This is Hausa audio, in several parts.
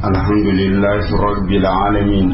الحمد لله رب العالمين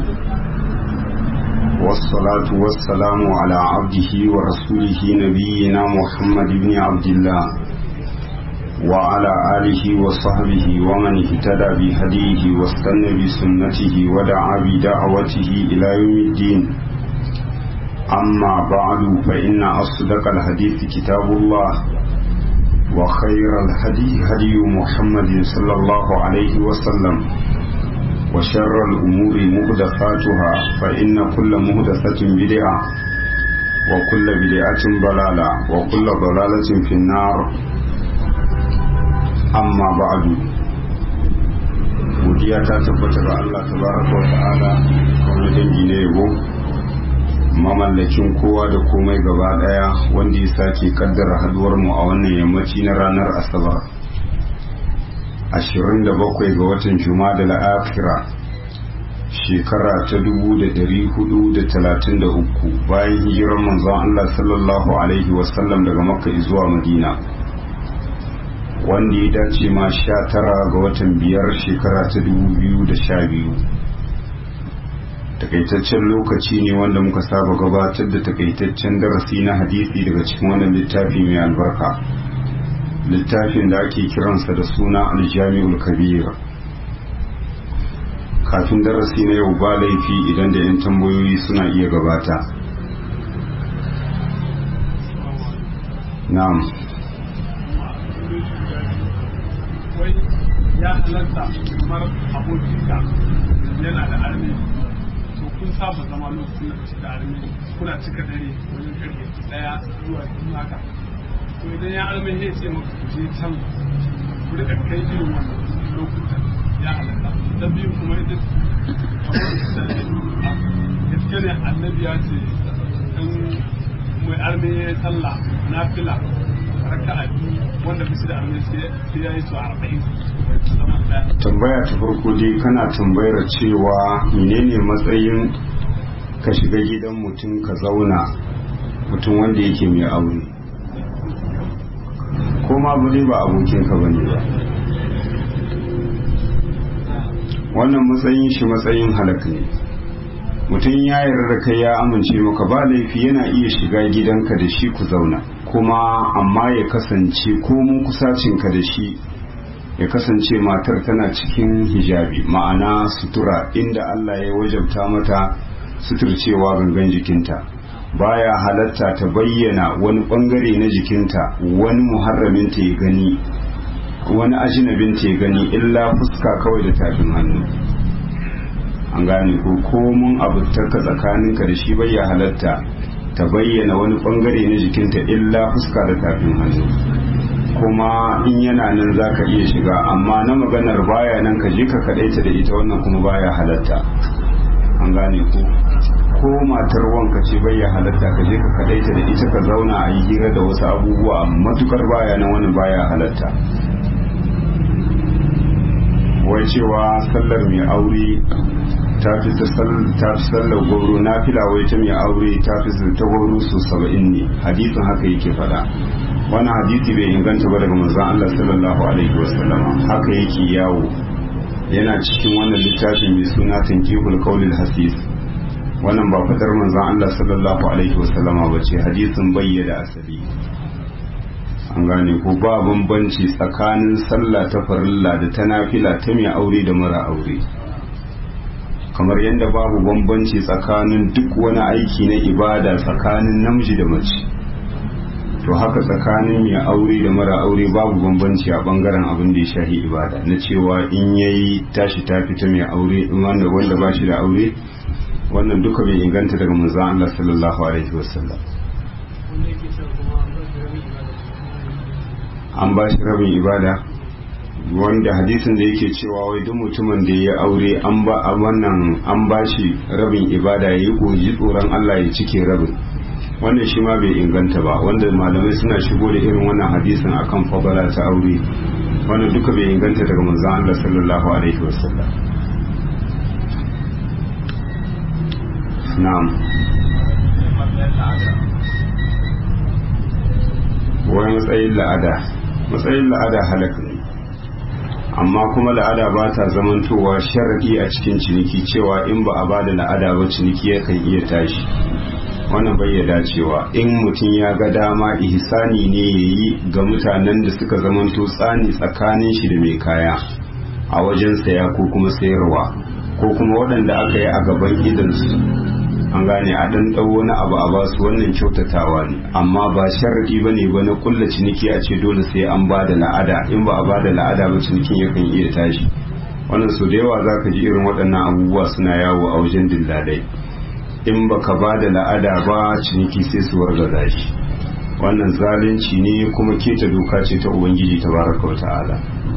والصلاة والسلام على عبده ورسوله نبينا محمد بن عبد الله وعلى آله وصحبه ومن اهتدى بهديه واستنى بسنته ودعا بدعوته إلى يوم الدين أما بعد فإن أصدق الحديث كتاب الله وخير الهدي هدي محمد صلى الله عليه وسلم وشر الأمور مهدفاتها فإن كل مهدفة بدعة وكل بدعة ضلالة وكل ضلالة في النار أما بعد godiya ta tabbata ga Allah tabaraka wa ta'ala wani dangi ne yabo mamallakin kowa da komai gaba daya wanda ya sake kaddara haduwar mu a wannan yammaci na ranar asabar 27 ga watan juma'a da akhira shekara ta 1433 bayan hijirar manzon Allah sallallahu alaihi wasallam daga makka zuwa madina wanda ya dace ma 19 ga watan biyar shekara ta 2012 takaitaccen lokaci ne wanda muka saba gabatar da takaitaccen darasi na hadisi daga cikin wannan littafi mai albarka littafin da ake kiransa da suna aljami'ul kabir kafin darasi na yau ba laifi idan da 'yan tambayoyi suna iya gabata na'am ya halatta kamar abokinka yana da armi to kun saba zama lokacin da kashi da armi kuna cika dare wajen karfe daya zuwa biyu haka to idan ya armi ya ce maka ku je can ku rika kai irin wannan lokutan ya halatta da biyu kuma ita gaske ne annabi ya ce in mai armi ya yi sallah na fila raka'a biyu wanda bisu da armi sai ya yi su arba'in tambaya ta farko dai kana tambayar cewa menene matsayin ka shiga gidan mutum ka zauna mutum wanda yake mai aure ko ma ba ba abokinka ba ne ba wannan matsayin shi matsayin halak ne mutum ya yarda kai ya amince maka ba laifi yana iya shiga gidanka da shi ku zauna kuma amma ya kasance ko mun kusacinka da shi ya kasance matar tana cikin hijabi ma'ana sutura inda Allah ya wajabta mata suturcewa gangan jikinta baya halatta ta bayyana wani bangare na jikinta wani muharraminta ya gani wani ajinabinta ya gani illa fuska kawai da tafin hannu an gane ko komun abutarka tsakaninka da shi bai halatta ta bayyana wani bangare na jikinta illa fuska da tafin hannu kuma in yana nan za ka iya shiga amma na maganar baya nan ka je ka kaɗaita da ita wannan kuma baya halatta an gane ko ko matar wanka ce baya halatta ka je ka kaɗaita da ita ka zauna a yi hira da wasu abubuwa matukar baya nan wani baya halatta wai cewa sallar mai aure ta fi sallar goro na fila wai ta mai aure ta fi ta goro su saba'in ne hadisin haka yake faɗa wani hadisi bai inganta ba daga manzon Allah sallallahu alaihi wasallama haka yake yawo yana cikin wannan littafi mai suna tankihul qaulil hasis wannan ba fadar manzon Allah sallallahu alaihi wasallama ba ce hadisin bayyana asali an gane ko ba bambanci tsakanin sallah ta farilla da ta nafila ta mai aure da mara aure kamar yadda babu bambanci tsakanin duk wani aiki na ibada tsakanin namiji da mace to haka tsakanin mai aure da mara aure babu bambanci a bangaren abin da ya shahi ibada na cewa in yayi tashi ta fita mai aure wanda wanda ba shi da aure wannan duka bai inganta daga manzon Allah sallallahu alaihi wasallam an ba shi rabin ibada wanda hadisin da yake cewa wai duk mutumin da ya aure an ba wannan an ba shi rabin ibada yayi koji tsoron Allah ya cike rabin wannan shi ma bai inganta ba wanda malamai suna shigo da irin wannan hadisin akan fadala ta aure wannan duka bai inganta daga manzon Allah sallallahu alaihi wasallam na'am wani matsayin la'ada matsayin la'ada halak ne amma kuma la'ada ba ta zamantowa sharaɗi a cikin ciniki cewa in ba a ba da la'ada ba ciniki yakan iya tashi wannan bai ya dacewa in mutum ya ga dama ihsani ne ya yi ga mutanen da suka zamanto tsani tsakanin shi da mai kaya a wajen saya ko kuma sayarwa ko kuma waɗanda aka yi a gaban idansu an gane a ɗan ɗau wani abu a basu wannan kyautatawa ne amma ba sharaɗi ba ne ba na kulla ciniki a ce dole sai an ba da la'ada in ba a ba da la'ada ba cinikin yakan iya tashi wannan su da yawa za ka ji irin waɗannan abubuwa suna yawo a wajen dillalai in ba ka ba da la'ada ba ciniki sai su wargaza shi wannan zalunci ne kuma keta doka ce ta ubangiji ta baraka wa ta'ala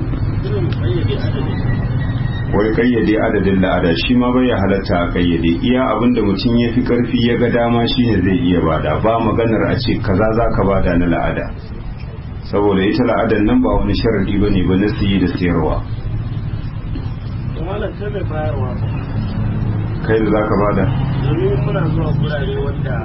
wai kayyade adadin la'ada shi ma bai halatta a kayyade iya abinda mutum ya fi karfi ya ga dama shine zai iya bada ba maganar a ce kaza za ka bada na la'ada saboda ita la'adan nan ba wani sharadi ba ne ba na siye da sayarwa kai da za ka bada domin muna zuwa gurare wanda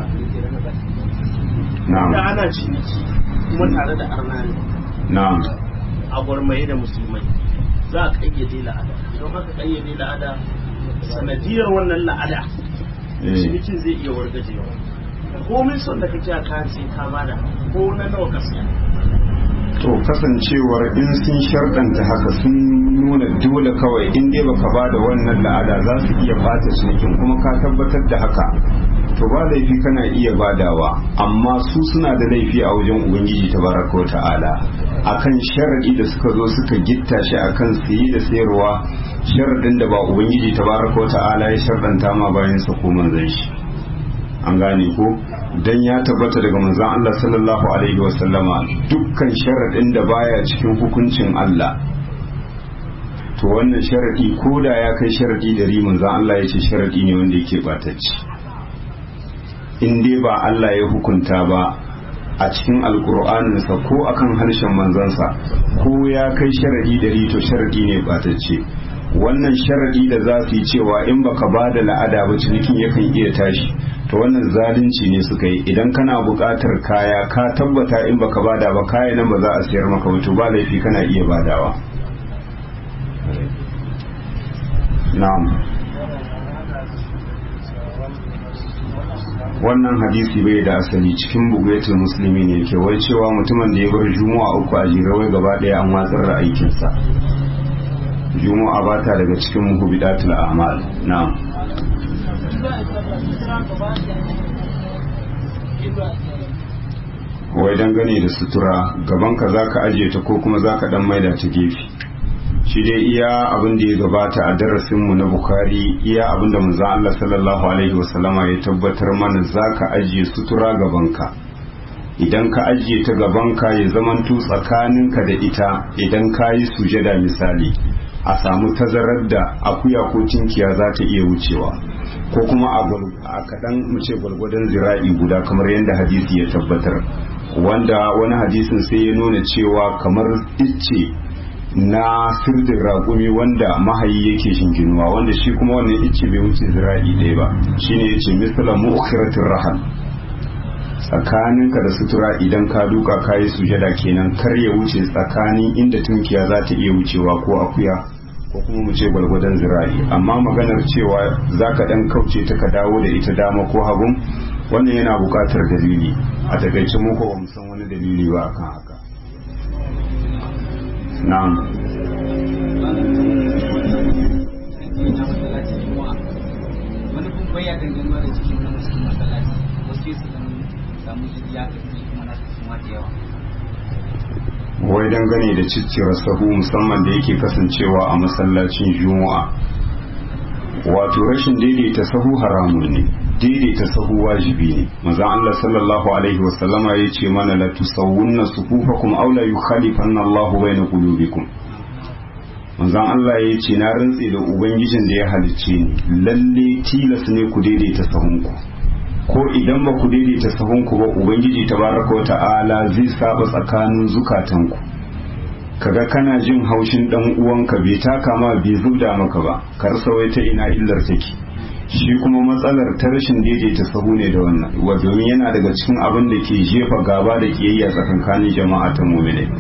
na'am da ana ciniki kuma tare da arnani na'am a gwarmaye da musulmai za a kayyade la'ada idan aka kayyade la'ada sanadiyar wannan la'ada eh cinikin zai iya wargajewa komin son da kake a kayan sai ka bada ko na nawa ka siya to kasancewar in sun sharɗanta haka sun nuna dole kawai in dai baka ba da wannan la'ada za su iya bata cinikin kuma ka tabbatar da haka to ba laifi kana iya badawa amma su suna da laifi a wajen ubangiji tabaraka wa ta'ala akan sharadi da suka zo suka gitta shi akan siye da sayarwa sharadin da ba ubangiji tabaraka wa ta'ala ya sharɗanta ma bayan sa ko manzon shi an gane ko dan ya tabbata daga manzon Allah sallallahu alaihi wasallama dukkan sharadin da baya cikin hukuncin Allah to wannan sharadi ko da ya kai sharadi da ri manzon Allah ya ce sharadi ne wanda yake batacci in dai ba Allah ya hukunta ba a cikin alkur'aninsa ko akan harshen manzansa ko ya kai sharadi da ri to sharadi ne batacce wannan sharadi da za su yi cewa in baka ba da la'ada ba cinikin yakan iya tashi to wannan zalunci ne suka yi idan kana buƙatar kaya ka tabbata in baka bada ba kaya nan ba za a sayar maka wato ba laifi kana iya badawa na'am wannan hadisi bai da asali cikin bugayatul musulmi ne ke wai cewa mutumin da ya bar juma'a uku a jere wai gaba ɗaya an watsar da aikinsa juma'a ba ta daga cikin muhubidatul a'mal na'am wai dangane da sutura gabanka za ka ajiye ta ko kuma za ka dan maida ta gefe shi dai iya abin da ya gabata a darasinmu na bukari iya abin da manzo Allah sallallahu alaihi wasallama ya tabbatar mana za ka ajiye sutura gabanka idan ka ajiye ta gabanka ya zamanto tsakaninka da ita idan ka yi sujada misali a samu tazarar da akuya ko tinkiya za ta iya wucewa ko kuma a kaɗan mu ce gwargwadon zira'i guda kamar yadda hadisi ya tabbatar wanda wani hadisin sai ya nuna cewa kamar icce na sirdin raƙumi wanda mahayi yake shinginuwa wanda shi kuma wannan icce bai wuce zira'i ɗaya ba shine ya ce misalan mu'khiratir rahal tsakaninka da sutura idan ka duka kayi sujada kenan kar ya wuce tsakanin inda tunkiya za ta iya wucewa ko akuya ko kuma mu ce gwalgwadon zira'i amma maganar cewa za ka ɗan kauce ta ka dawo da ita dama ko hagun wannan yana buƙatar dalili a takaice muku ba mu san wani dalili ba akan haka na'am wani kuma bai ya dangane da cikin nan cikin masallaci wasu su dan samu su ya kafi kuma na su ma da yawa wai dangane da ciccire sahu musamman da yake kasancewa a masallacin juma'a wato rashin daidaita sahu haramun ne daidaita sahu wajibi ne manzon Allah sallallahu alaihi wasallama ya ce mana la tusawwunna sufufakum aw la yukhalifanna Allahu bayna qulubikum manzon Allah ya ce na rantse da ubangijin da ya halicce ni lalle tilas ne ku daidaita sahunku ko idan ba ku daidaita sahunku ba ubangiji tabaraka wa ta'ala zai saba tsakanin zukatanku kaga kana jin haushin dan uwanka bai taka ma bai zubda maka ba kar sawai ta ina illar take shi kuma matsalar ta rashin daidaita sahu ne da wannan wa domin yana daga cikin abin da ke jefa gaba da kiyayya tsakankanin jama'a ta mu'mini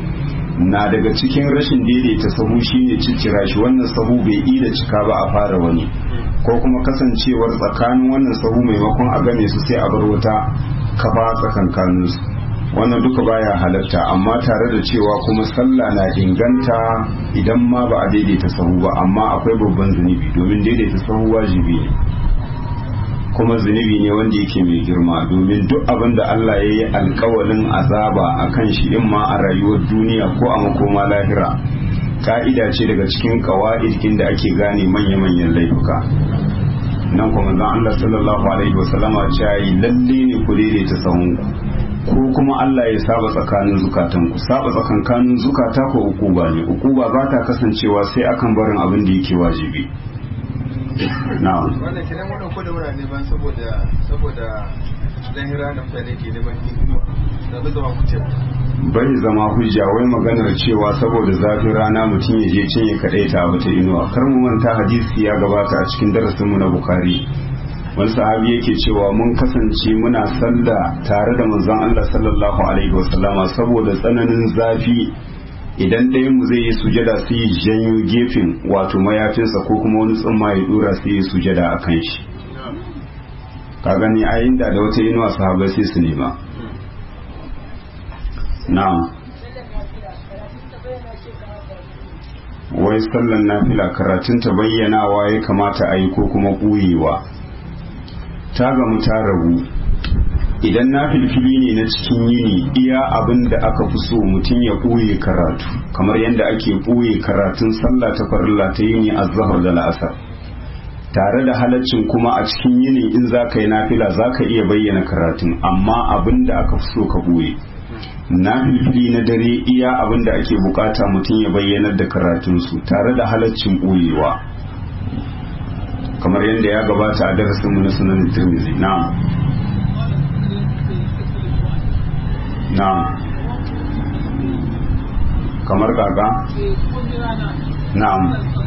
na daga cikin rashin daidaita sahu shine ciccira shi wannan sahu bai ida cika ba a fara wani ko kuma kasancewar tsakanin wannan sahu maimakon a game su sai a bar wata kafa tsakankanin su wannan duka baya halatta amma tare da cewa kuma sallah na inganta idan ma ba a daidaita sahu ba amma akwai babban zunubi domin daidaita sahu wajibi ne kuma zunubi ne wanda yake mai girma domin duk abin da Allah ya yi alkawalin azaba a kan shi in ma a rayuwar duniya ko a makoma lahira ka'ida ce daga cikin kawa'idkin da ake gane manya-manyan laifuka nan kuma zan Allah sallallahu alaihi wasallama ce yi lalle ne ku daidaita sahunku ko kuma Allah ya saba tsakanin zukatan ku saba tsakankanin zukata ko ukuba ne ukuba ba ta kasancewa sai akan barin abin da yake wajibi na'am wannan kiran wannan ko da wurare ban saboda saboda zahira da mutane ke neman inuwa da ba zama kuce bai zama hujja wai maganar cewa saboda zafin rana mutum ya je cinye kadai ta wata inuwa kar mu manta hadisi ya gabata a cikin darasin mu na bukari wani sahabi yake cewa mun kasance muna sallah tare da manzon Allah sallallahu alaihi wasallama saboda tsananin zafi idan ɗayan mu zai yi sujada sai ya janyo gefen wato mayafinsa ko kuma wani tsumma ya dora sai ya sujada a kan shi ka gani a inda da wata inuwa sahabai sai su nema na'am wai sallan nafila karatun ta bayyanawa ya kamata a yi ko kuma ɓuyewa ta gamu ta rabu idan na filfili ne na cikin yini iya abin da aka fi so mutum ya ɓoye karatu kamar yadda ake ɓoye karatun sallah ta farilla ta yini a zahar da la'asar tare da halaccin kuma a cikin yini in za ka yi nafila za ka iya bayyana karatun amma abin da aka fi so ka ɓoye na filfili na dare iya abin da ake bukata mutum ya bayyanar da karatunsu tare da halaccin ɓoyewa kamar yadda ya gabata a darasinmu na sunan tirmizi na'am na'am kamar kaka na'am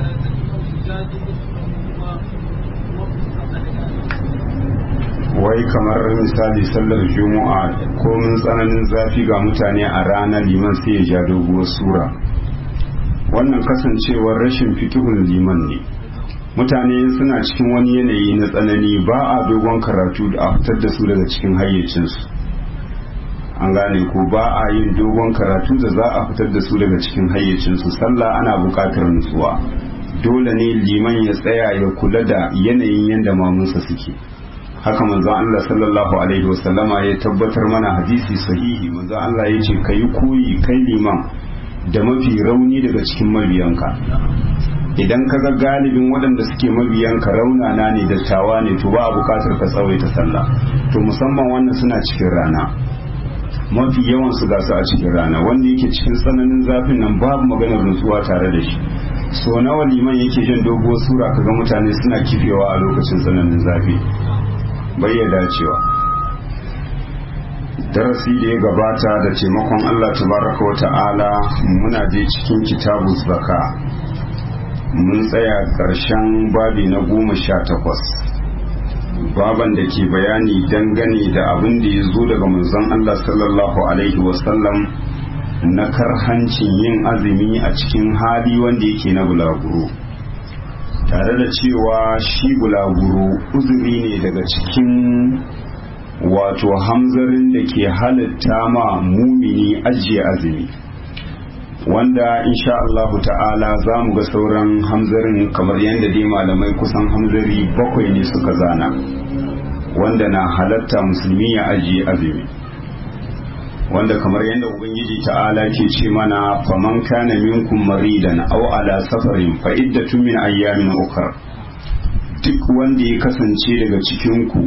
wai kamar misali sallar juma'a ko mun tsananin zafi ga mutane a rana liman sai ya ja doguwar sura wannan kasancewar rashin fikihun liman ne mutane suna cikin wani yanayi na tsanani ba a dogon karatu da a fitar da su daga cikin hayyacinsu an gane ko ba a yin dogon karatu da za a fitar da su daga cikin hayyacinsu sallah ana buƙatar nutsuwa dole ne liman ya tsaya ya kula da yanayin yadda mamunsa suke haka manzo Allah sallallahu alaihi wasallama ya tabbatar mana hadisi sahihi manzo Allah ya ce kai koyi kai liman da mafi rauni daga cikin mabiyanka idan ka ga galibin waɗanda suke mabiyanka raunana ne dattawa ne to ba a buƙatar ka tsawaita sallah to musamman wannan suna cikin rana mafi yawan su gasu a cikin rana wanda yake cikin tsananin zafin nan babu maganar nutsuwa tare da shi so nawa liman yake jan doguwar sura kaga mutane suna kifewa a lokacin tsananin zafi bai ya dacewa darasi da ya gabata da taimakon Allah tabaraka wa ta'ala muna je cikin kitabu zaka mun tsaya ƙarshen babi na goma sha takwas baban da ke bayani dangane da abin da ya zo daga manzon Allah sallallahu alaihi wasallam na karhancin yin azumi a cikin hali wanda yake na bulaguro tare da cewa shi bulaguro uzuri ne daga cikin wato hamzarin da ke halitta ma mumini ajiye azumi wanda insha Allahu ta'ala za mu ga sauran hamzarin kamar yadda dai malamai kusan hamzari bakwai ne suka zana wanda na halatta musulmi ya ajiye azumi wanda kamar yadda ubangiji ta'ala ke ce mana faman kana minkum maridan aw ala safarin fa iddatun min ayyamin ukhra duk wanda ya kasance daga cikin ku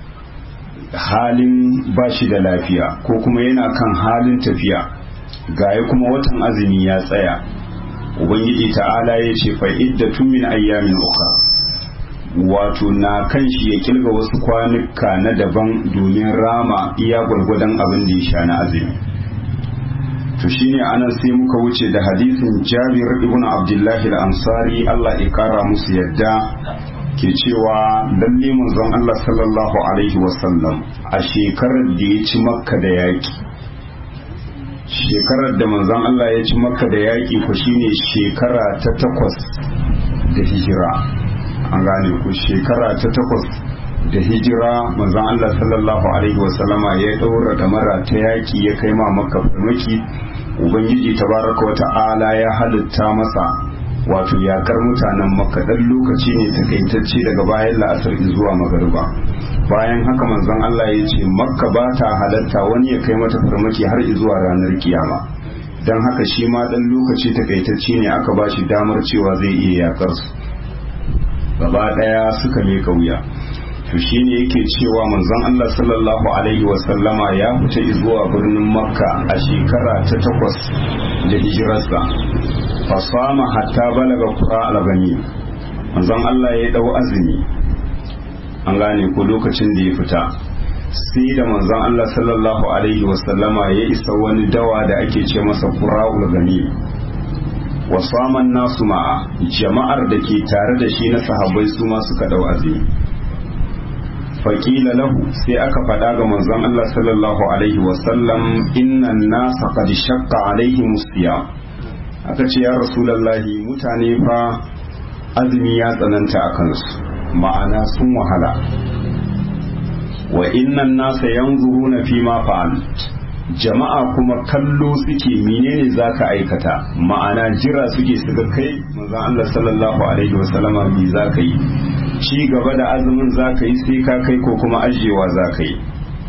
halin bashi da lafiya ko kuma yana kan halin tafiya gaya kuma watan azumi ya tsaya ubangiji ta'ala ya ce fa iddatun min ayyamin ukhra wato na kan shi ya kilga wasu kwanuka na daban domin rama iya gwargwadon abin da ya sha na azumi to shine anan sai muka wuce da hadisin Jabir ibn Abdullah al-Ansari Allah ya kara musu yadda ke cewa lalle manzon Allah sallallahu alaihi wasallam a shekarar da ya ci Makka da yaki shekarar da manzon Allah ya ci makka da yaƙi ku shine shekara ta takwas da hijira an gane ku shekara ta takwas da hijira manzon Allah sallallahu alaihi wasallama ya ɗaura damara ta yaƙi ya kai ma makka farmaki ubangiji tabaraka wa ta'ala ya halitta masa wato yakar mutanen makka dan lokaci ne takaitacce daga bayan la'asar zuwa magariba bayan haka manzon Allah ya ce makka ba ta halatta wani ya kai mata farmaki har zuwa ranar kiyama don haka shi ma dan lokaci takaitacce ne aka ba shi damar cewa zai iya yakar su gaba daya suka meka wuya to shine yake cewa manzon Allah sallallahu alaihi wa sallama ya fita zuwa birnin makka a shekara ta takwas da hijirarsa fasama hatta balaga qura al-gani manzon Allah ya dau azumi an gane ko lokacin da ya fita sai da manzon Allah sallallahu alaihi wasallama ya isa wani dawa da ake ce masa qura'ul gani wasaman nasu ma'a jama'ar da ke tare da shi na sahabbai su ma suka dau azumi faƙila lahu sai aka faɗa ga manzon Allah sallallahu alaihi wasallam innan nasa qad shaqqa alaihim siyam aka ce ya rasulallahi mutane fa azumi ya tsananta a kansu ma'ana sun wahala wa innan nasa yanzuruna fi ma fa'al jama'a kuma kallo suke menene zaka aikata ma'ana jira suke suka kai manzon Allah sallallahu alaihi wasallama me zaka yi ci gaba da azumin zaka yi sai ka kai ko kuma ajewa zaka yi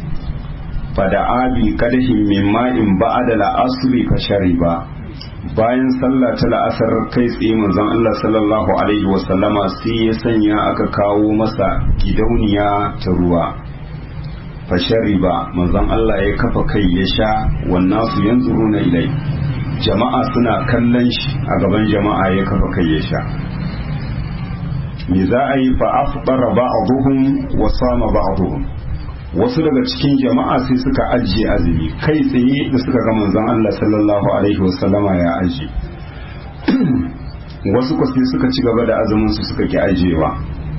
fada abi kadahin min ma'in ba'da la'asri fa shariba bayan sallah ta la'asar kai tsaye manzon Allah sallallahu alaihi wasallama sai ya sanya aka kawo masa gidauniya ta ruwa fashari ba manzon Allah ya kafa kai ya sha wannan su yanzu na ilai jama'a suna kallon shi a gaban jama'a ya kafa kai ya sha me za a yi fa afdara ba'dhum wa sama ba'dhum wasu daga cikin jama'a sai suka ajiye azumi kai tsaye da suka ga manzon Allah sallallahu alaihi wasallama ya ajiye wasu ko sai suka ci gaba da azumin su suka ki ajiyewa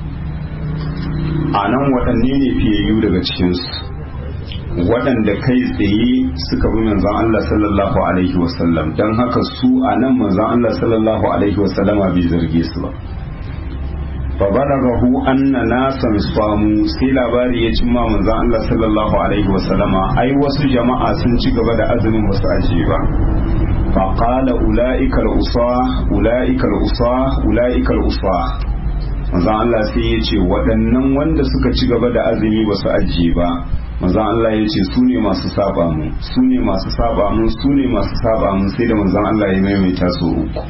a nan waɗanne ne fiyayyu daga cikinsu waɗanda kai tsaye suka bi manzon Allah sallallahu alaihi wasallam don haka su a nan manzon Allah sallallahu alaihi wasallama bai zarge su ba fabalagahu anna nasan samu sai labari ya cimma manzon Allah sallallahu alaihi wasallama ai wasu jama'a sun ci gaba da azumin wasu ajiye ba faqala ulaika al-usa ulaika al-usa ulaika al-usa manzon Allah sai ya ce waɗannan wanda suka ci gaba da azumi ba su ajiye ba manzon Allah ya ce su ne masu saba mu su ne masu saba mu su ne masu saba mu sai da manzon Allah ya maimaita su uku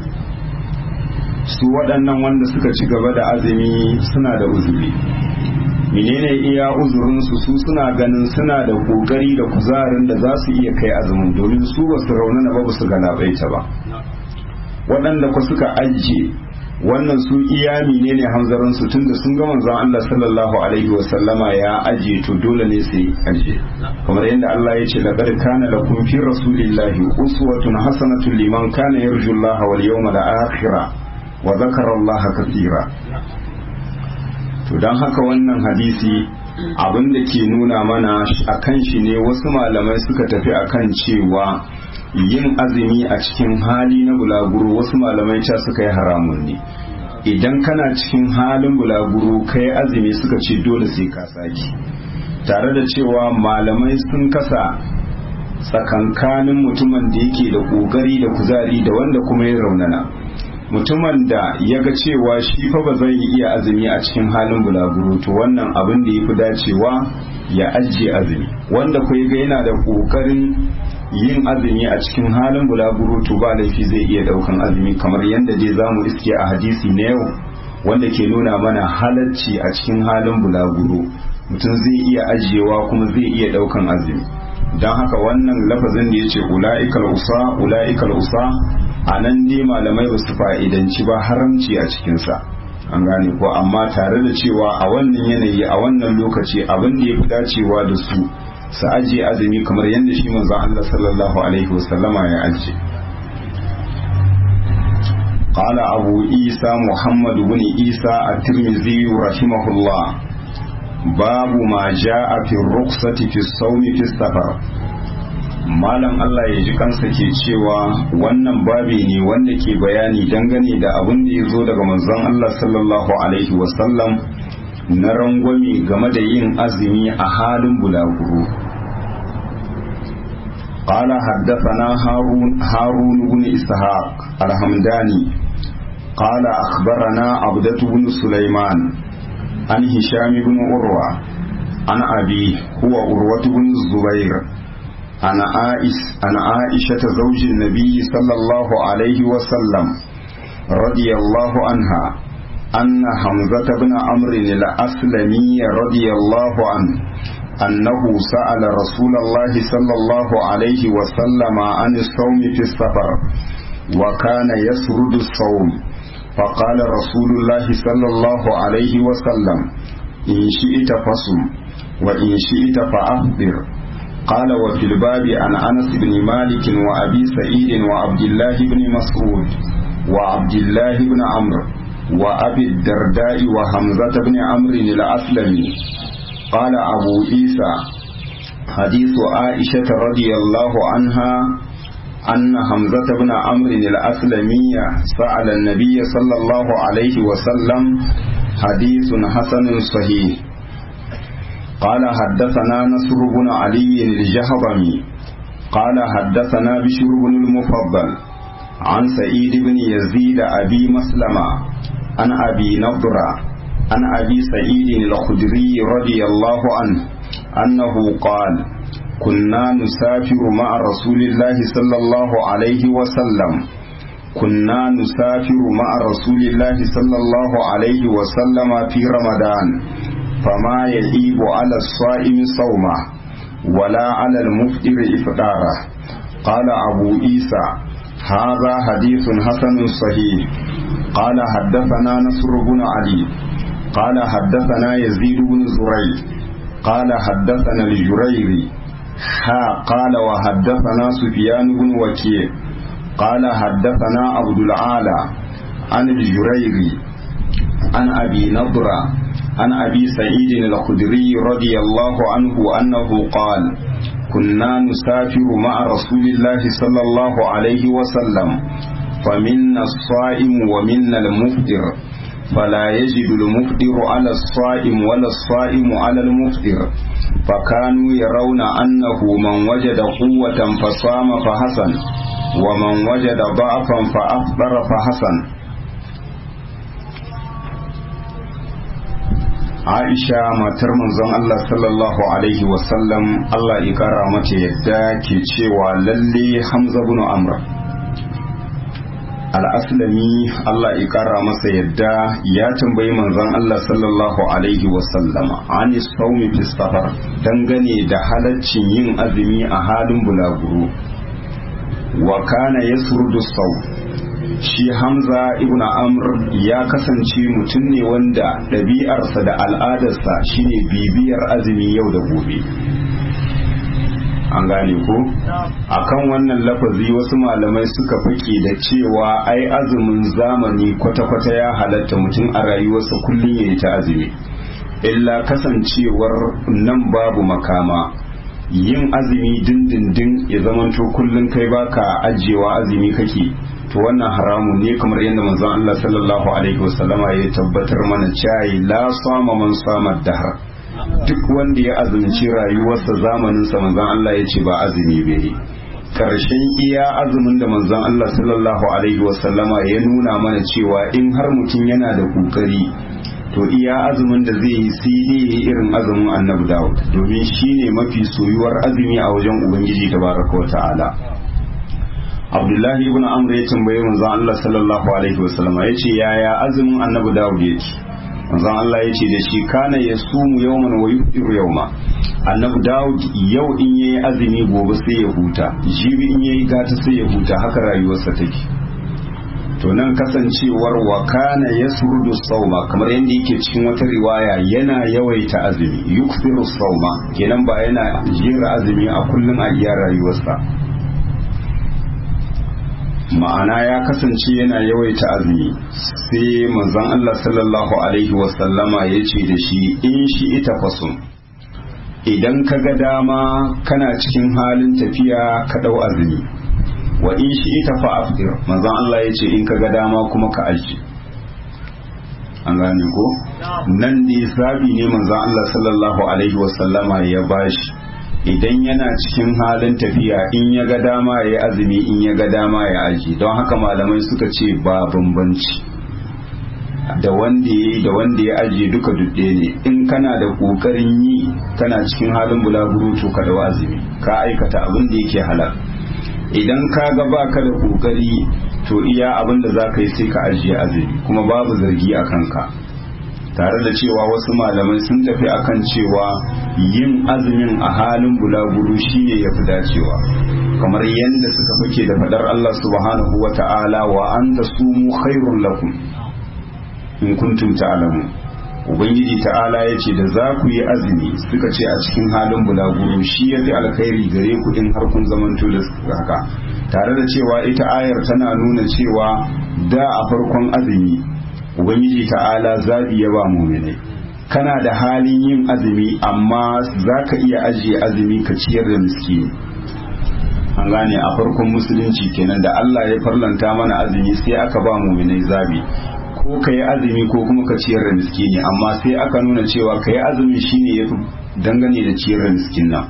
su waɗannan wanda suka ci gaba da azumi suna da uzuri menene iya uzurinsu su suna ganin suna da kokari da kuzarin da za su iya kai azumin domin su ba su raunana ba su galabaita ba waɗanda ku suka ajiye wannan su iya menene hamzarin su tunda sun ga manzon Allah sallallahu alaihi wa sallama ya ajiye to dole ne su ajiye kamar yadda Allah ya ce laqad kana lakum fi rasulillahi uswatun hasanatun liman kana yarju Allah wal yawmal akhir wa dhakara Allah kathira to dan haka wannan hadisi abin da ke nuna mana akan shi ne wasu malamai suka tafi akan cewa yin azumi a cikin hali na bulaguro wasu malamai ca suka yi haramun ne idan kana cikin halin bulaguro kai azumi suka ce dole sai ka saki tare da cewa malamai sun kasa tsakankanin mutumin da yake da ƙoƙari da kuzari da wanda kuma ya raunana mutumin da ya ga cewa shi fa ba zai iya azumi a cikin halin bulaguro to wannan abin da ya fi dacewa ya ajiye azumi wanda kai ga yana da ƙoƙarin yin azumi a cikin halin bulaguro to ba laifi zai iya daukan azumi kamar yadda dai zamu iske a hadisi na yau wanda ke nuna mana halacci a cikin halin bulaguro mutum zai iya ajiyewa kuma zai iya daukan azumi don haka wannan lafazin da ya ce ula'ikal usa ula'ikal usa a nan dai malamai ba su fa'idanci ba haramci a cikinsa an gane ko amma tare da cewa a wannan yanayi a wannan lokaci abin da ya fi dacewa da su su ajiye azumi kamar yadda shi manzo Allah sallallahu alaihi wasallama ya ajiye قال أبو عيسى محمد بن عيسى الترمذي رحمه الله باب ما جاء في الرخصة في الصوم في السفر malam Allah ya ji kansa ke cewa wannan babi ne wanda ke bayani dangane da abin da ya zo daga manzon Allah sallallahu alaihi wasallam na rangwame game da yin azumi a halin bulaguro قال حدثنا هارون هارون بن إسحاق الحمداني قال أخبرنا عبدة بن سليمان عن هشام بن عروة عن أبيه هو عروة بن الزبير عن عائش عن عائشة زوج النبي صلى الله عليه وسلم رضي الله عنها أن حمزة بن عمرو الأسلمي رضي الله عنه أنه سأل رسول الله صلى الله عليه وسلم عن الصوم في السفر وكان يسرد الصوم فقال رسول الله صلى الله عليه وسلم إن شئت فصم وإن شئت فأفطر قال وفي الباب عن أنس بن مالك وأبي سعيد وعبد الله بن مسعود وعبد الله بن عمرو وأبي الدرداء وحمزة بن عمرو الأسلمي قال أبو عيسى حديث عائشة رضي الله عنها أن حمزة بن عمرو الأسلمي سأل النبي صلى الله عليه وسلم حديث حسن صحيح قال حدثنا نصر بن علي الجهضمي قال حدثنا بشر بن المفضل عن سعيد بن يزيد أبي مسلمة عن أبي نضرة عن أبي سعيد الخدري رضي الله عنه أنه قال كنا نسافر مع رسول الله صلى الله عليه وسلم كنا نسافر مع رسول الله صلى الله عليه وسلم في رمضان فما يجيب على الصائم صومه ولا على المفطر إفطاره قال أبو عيسى هذا حديث حسن صحيح قال حدثنا نصر بن علي قال حدثنا يزيد بن زريع قال حدثنا الجريري ها قال وحدثنا سفيان بن وكيع قال حدثنا عبد العالى عن الجريري عن أبي نضرة عن أبي سعيد الخدري رضي الله عنه أنه قال كنا نسافر مع رسول الله صلى الله عليه وسلم فمنا الصائم ومنا المفطر فلا يجد المفطر على الصائم ولا الصائم على المفطر فكانوا يرون أنه من وجد قوة فصام فحسن ومن وجد ضعفا فأفطر فحسن Aisha matar manzon Allah sallallahu alaihi wasallam Allah ya kara mata yadda ke cewa lalle Hamza bin Amr al-Aslami Allah ya kara masa yadda ya tambayi manzon Allah sallallahu alaihi wasallama ani saumi fi safar dangane da halaccin yin azumi a halin bulaguro wa kana yasrudu saum shi hamza ibn amr ya kasance mutum ne wanda ɗabi'arsa da al'adarsa shine bibiyar azumi yau da gobe an gane ko akan wannan lafazi wasu malamai suka fake da cewa ai azumin zamani kwata-kwata ya halatta mutum a rayuwarsa kullum ya yi ta azumi illa kasancewar nan babu makama yin azumi dindindin ya zamanto kullum kai baka ajiyewa azumi kake to wannan haramun ne kamar yadda manzon Allah sallallahu alaihi wasallama ya tabbatar mana cewa la sama man sama dahar duk wanda ya azumci rayuwarsa zamanin sa manzon Allah ya ce ba azumi bai karshen iya azumin da manzon Allah sallallahu alaihi wasallama ya nuna mana cewa in har mutum yana da kokari to iya azumin da zai yi sai dai irin azumin annabi Dawud domin shine mafi soyuwar azumi a wajen ubangiji tabaraka wa ta'ala abdullahi ibn amr ya tambaye manzon Allah sallallahu alaihi wasallam ya ce yaya azumin annabi dawud yake manzon Allah ya ce da shi kana ya sumu yawman wa yufiru yawma annabi dawud yau in yayi azumi gobe sai ya huta jibi in yayi gata sai ya huta haka rayuwarsa take to nan kasancewar wa kana yasrudu sauma kamar yadda yake cikin wata riwaya yana yawaita azumi yuksiru sauma kenan ba yana jera azumi a kullum a iya rayuwarsa ma'ana ya kasance yana yawaita azumi sai manzon Allah sallallahu alaihi wasallama ya ce da shi in shi ita fasum idan ka ga dama kana cikin halin tafiya ka ɗau azumi wa in shi ita fa afdir manzon Allah ya ce in ka ga dama kuma ka aji an gane ko nan ne zabi ne manzon Allah sallallahu alaihi wasallama ya bashi idan yana cikin halin tafiya in ya ga dama ya yi azumi in ya ga dama ya aji don haka malamai suka ce ba bambanci da wanda ya yi da wanda ya ajiye duka dudde ne in kana da kokarin yi kana cikin halin bulaguro to ka dawo azumi ka aikata abin da yake halal idan ka ga baka da kokari to iya abin da zaka yi sai ka ajiye azumi kuma babu zargi a kanka tare da cewa wasu malamai sun tafi akan cewa yin azumin a halin bulaguro shine ya fi dacewa kamar yadda suka fake da fadar Allah subhanahu wa ta'ala wa an da sumu khairun lakum in kuntum ta'lamu ubangiji ta'ala ya ce da za ku yi azumi suka ce a cikin halin bulaguro shi ya fi alkhairi gare ku in har kun zamanto da haka tare da cewa ita ayar tana nuna cewa da a farkon azumi ubangiji ta'ala zabi ya ba muminai kana da halin yin azumi amma za ka iya ajiye azumi ka ciyar da miskini an gane a farkon musulunci kenan da Allah ya farlanta mana azumi sai aka ba muminai zabi ko ka yi azumi ko kuma ka ciyar da miskini amma sai aka nuna cewa ka yi azumi shine ya dangane da ciyar da miskin nan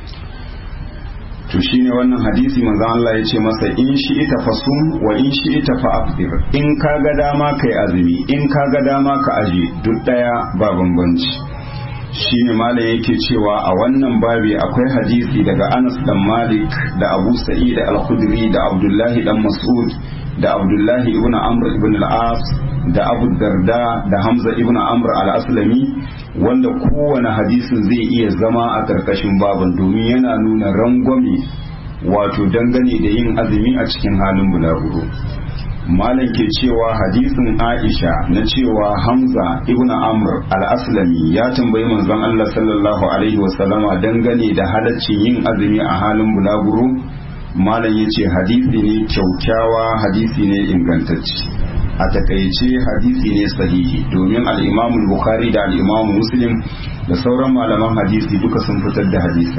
to shine wannan hadisi manzon Allah ya ce masa in shi ita fasum wa in shi ita fa afdir in ka ga dama kai azumi in ka ga dama ka aje duk daya ba bambanci shine malam yake cewa a wannan babi akwai hadisi daga Anas dan Malik da Abu Sa'id al-Khudri da Abdullahi dan Mas'ud da Abdullahi ibn Amr ibn al-As da Abu Darda da Hamza ibn Amr al-Aslami wanda kowane hadisin zai iya zama a karkashin baban domin yana nuna rangwame wato dangane da yin azumi a cikin halin bulaguro malam ke cewa hadisin Aisha na cewa Hamza ibn Amr al-Aslami ya tambayi manzon Allah sallallahu alaihi wasallama dangane da halaccin yin azumi a halin bulaguro malam ya ce hadisi ne kyaukyawa hadisi ne ingantacce a takaice hadisi ne sahihi domin al'imamu bukhari da al'imamu muslim da sauran malaman hadisi duka sun fitar da hadisin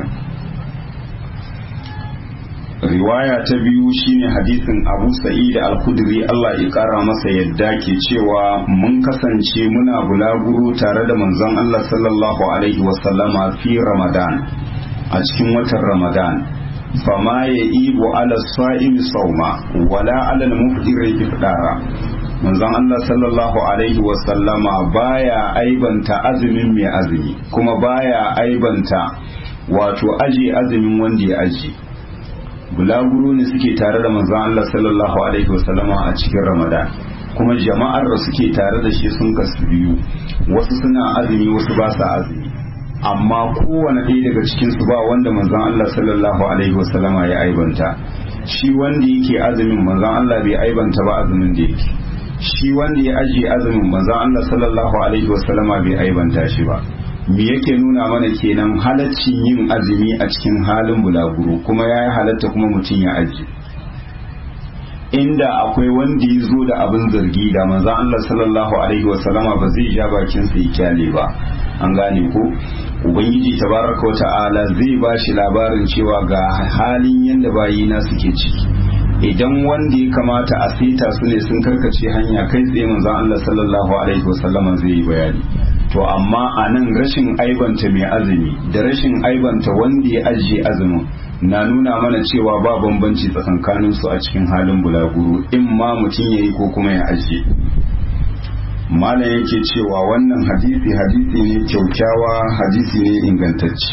riwaya ta biyu shine hadisin abu sa'id al-khudri Allah ya kara masa yadda ke cewa mun kasance muna bulaguro tare da manzon Allah sallallahu alaihi wasallama fi ramadan a cikin watan ramadan fama ya ibo ala sa'imi sauma wala ala al-mufdir ifdara manzon Allah sallallahu alaihi wa sallama baya aibanta azumin mai azumi kuma baya aibanta wato aje azumin wanda ya aje bulaguro ne suke tare da manzon Allah sallallahu alaihi wa sallama a cikin Ramadan kuma jama'ar da suke tare da shi sun kasu biyu wasu suna azumi wasu ba sa azumi amma kowane ɗaya daga cikinsu ba wanda manzon Allah sallallahu alaihi wasallama ya aibanta shi wanda yake azumin manzon Allah bai aibanta ba azumin da yake shi wanda ya ajiye azumin manzon Allah sallallahu alaihi wasallama bai aibanta shi ba me yake nuna mana kenan halaccin yin azumi a cikin halin bulaguro kuma ya yi halatta kuma mutum ya ajiye inda akwai wanda ya zo da abin zargi da manzon Allah sallallahu alaihi wasallama ba zai ja bakin sa ya kyale ba an gane ko ubangiji tabaraka wata'ala zai ba shi labarin cewa ga halin yadda bayina suke ciki idan wanda ya kamata a saita su ne sun karkace hanya kai tsaye manzon Allah sallallahu alaihi wasallama zai yi bayani to amma a nan rashin aibanta mai azumi da rashin aibanta wanda ya ajiye azumin na nuna mana cewa ba bambanci tsakankanin su a cikin halin bulaguro in ma mutum ya yi ko kuma ya ajiye malam yake cewa wannan hadisi hadisi ne kyaukyawa hadisi ne ingantacce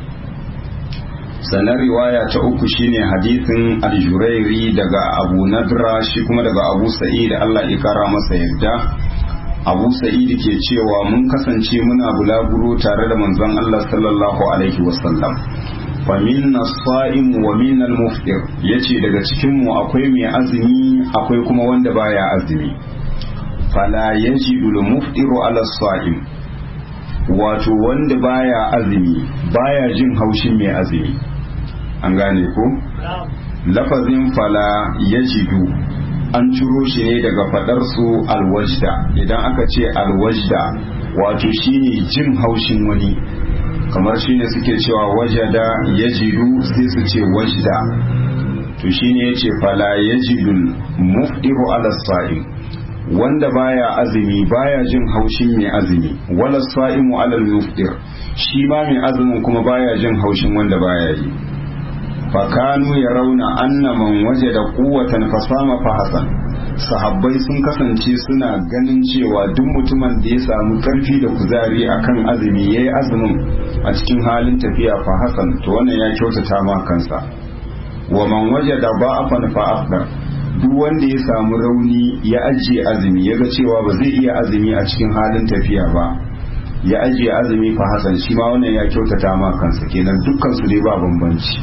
sannan riwaya ta uku shine hadisin aljurairi daga abu nadra shi kuma daga abu sa'id Allah ya kara masa yadda abu sa'id ke cewa mun kasance muna bulaguro tare da manzon Allah sallallahu alaihi wasallam fa minna sa'im wa minna al-muftir yace daga cikin mu akwai mai azumi akwai kuma wanda baya azumi fala yajidu al-muftiru ala sa'im wato wanda baya azumi baya jin haushin mai azumi an gane ko lafazin fala yajidu an ciro shi ne daga fadar su alwajda idan aka ce alwajda wato shine jin haushin wani kamar shine suke cewa wajada yajidu sai su ce wajda to shine yace fala yajidul mufdiru ala sa'im wanda baya azumi baya jin haushin mai azumi wala sa'imu ala mufdir shi ma mai azumin kuma baya jin haushin wanda baya yi fakanu ya rauna anna man wajada quwwatan fasama fa hasan sahabbai sun kasance suna ganin cewa duk mutumin da ya samu karfi da kuzari akan azumi yayi azumin a cikin halin tafiya fa hasan to wannan ya kyautata ma kansa wa man wajada ba'afan fa afdar duk wanda ya samu rauni ya ajiye azumi ya ga cewa ba zai iya azumi a cikin halin tafiya ba ya ajiye azumi fa hasan shi ma wannan ya kyautata ma kansa kenan dukkan su dai ba bambanci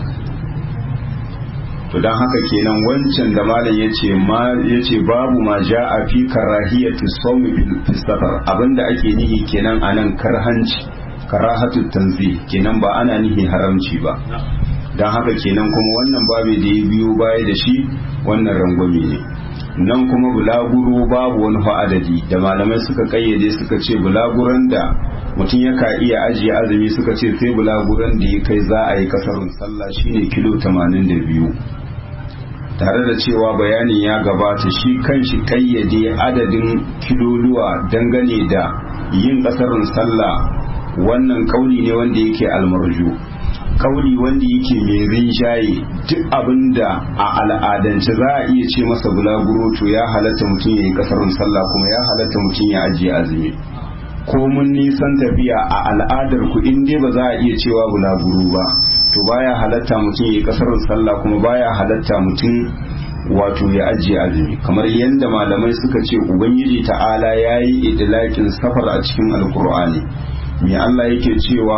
to dan haka kenan wancan da malam yace ma yace babu ma ja'a fi karahiyati sawmi fi safar abinda ake nihi kenan anan karhanci karahatu tanzih kenan ba ana nihi haramci ba dan haka kenan kuma wannan babu da ya biyo baya da shi wannan rangwame ne nan kuma bulaguro babu wani adadi da malamai suka kayyade suka ce bulaguran da mutum yaka iya ajiye azumi suka ce sai bulaguran da ya kai za a yi kasarun sallah shine kilo 82 tare da cewa bayanin ya gabata shi kanshi kayyade adadin kiloluwa dangane da yin kasarun sallah wannan kauli ne wanda yake almarju kauli wanda yake mai rinjaye duk abinda a al'adance za a iya ce masa bulaguro to ya halatta mutum ya yi kasarun sallah kuma ya halatta mutum ya ajiye azumi ko mun nisan tafiya a al'adar ku in dai ba za a iya cewa bulaguro ba to baya halatta mutum ya yi kasarun sallah kuma baya halatta mutum wato ya ajiye azumi kamar yadda malamai suka ce ubangiji ta'ala ya yi idilakin safar a cikin alkur'ani me Allah yake cewa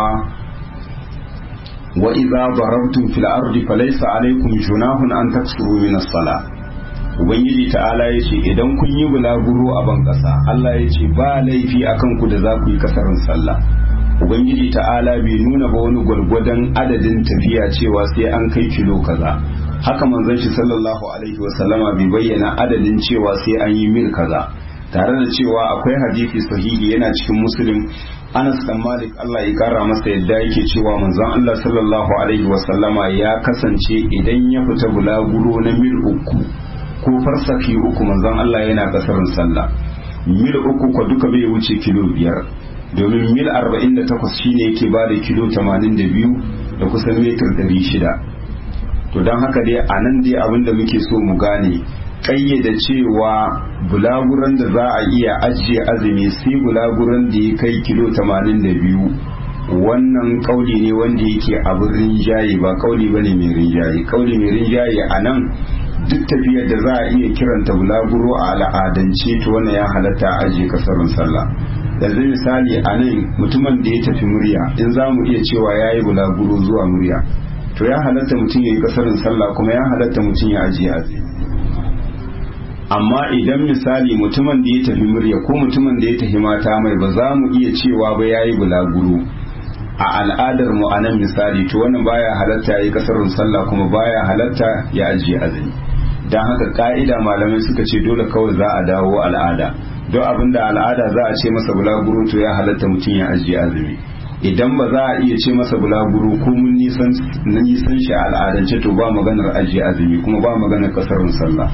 wa idza darabtum fil ardi falaysa alaykum junahun an taksuru min as-salah ubangiji ta'ala ya ce idan kun yi bulaguro a ban ƙasa Allah ya ce ba laifi akan ku da za ku yi kasarin sallah ubangiji ta'ala bai nuna ba wani gwargwadon adadin tafiya cewa sai an kai kilo kaza haka manzon shi sallallahu alaihi wa sallama bai bayyana adadin cewa sai an yi mil kaza tare da cewa akwai hadisi sahihi yana cikin muslim Anas dan Malik Allah ya kara masa yadda yake cewa manzon Allah sallallahu alaihi wa sallama ya kasance idan ya fita bulaguro na mil uku ko farsaki uku manzon Allah yana kasarin sallah mil uku ko duka bai wuce kilo biyar domin mil 48 shine yake ba da kilo 82 da kusan metar 600 to don haka dai a nan dai abin da muke so mu gane kayyada cewa bulaguran da za a iya ajiye azumi sai bulaguran da ya kai kilo 82 wannan kauli ne wanda yake abin rinjaye ba kauli bane mai rinjaye kauli mai rinjaye a nan duk tafiyar da za a iya kiranta bulaguro a al'adance to wannan ya halatta a ajiye kasarun sallah yanzu misali a nan mutumin da ya tafi murya in za mu iya cewa ya yi bulaguro zuwa murya to ya halatta mutum ya yi kasarin sallah kuma ya halatta mutum ya ajiye azumi amma idan misali mutumin da ya tafi murya ko mutumin da ya tafi mata mai ba za mu iya cewa ba ya yi bulaguro a al'adar mu a nan misali to wannan baya halatta ya yi kasarin sallah kuma baya halatta ya ajiye azumi don haka ka'ida malamai suka ce dole kawai za a dawo al'ada don abin da al'ada za a ce masa bulaguro to ya halatta mutum ya ajiye azumi idan ba za a iya ce masa bulaguro ko mun nisan nisan shi a al'adance to ba maganar ajiye azumi kuma ba maganar kasarin sallah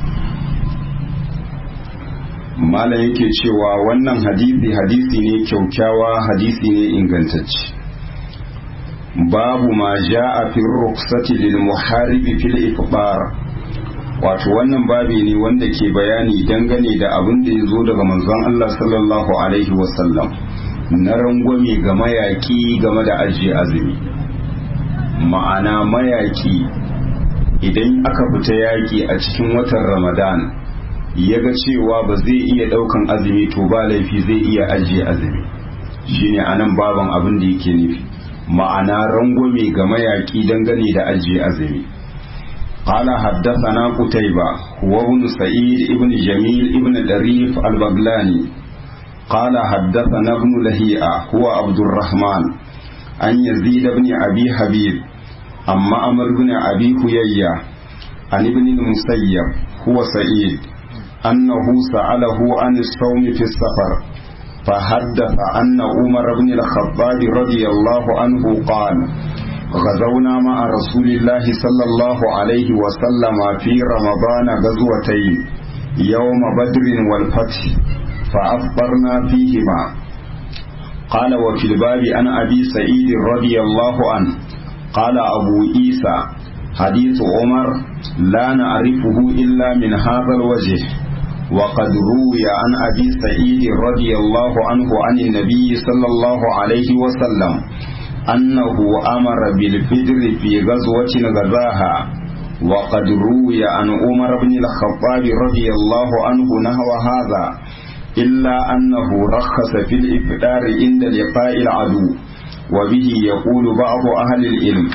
malam yake cewa wannan hadisi hadisi ne kyaukyawa hadisi ne ingantacce babu ma ja'a fi rukhsati lil muharibi fil ifbar wato wannan babi ne wanda ke bayani dangane da abin da ya zo daga manzon Allah sallallahu alaihi wasallam na rangwame ga mayaki game da ajiye azumi ma'ana mayaki idan aka fita yaki a cikin watan ramadan ya ga cewa ba zai iya daukan azumi to ba laifi zai iya ajiye azumi shine anan baban abin da yake nufi ma'ana rangwame ga mayaki dangane da ajiye azumi قال حدثنا قتيبة وابن سعيد ابن جميل ابن دريف البغلاني قال حدثنا ابن لهيئة هو عبد الرحمن عن يزيد بن أبي حبيب أما أمر بن أبي هيية عن ابن المسيب هو سعيد أنه سأله عن الصوم في السفر فحدث أن عمر بن الخطاب رضي الله عنه قال غزونا مع رسول الله صلى الله عليه وسلم في رمضان غزوتين يوم بدر والفتح فأفطرنا فيهما قال وفي الباب عن أبي سعيد رضي الله عنه قال أبو عيسى حديث عمر لا نعرفه إلا من هذا الوجه وقد روي عن أبي سعيد رضي الله عنه عن النبي صلى الله عليه وسلم أنه أمر بالفجر في غزوة غزاها وقد روي عن عمر بن الخطاب رضي الله عنه نحو هذا إلا أنه رخص في الإفطار عند لقاء العدو وبه يقول بعض أهل العلم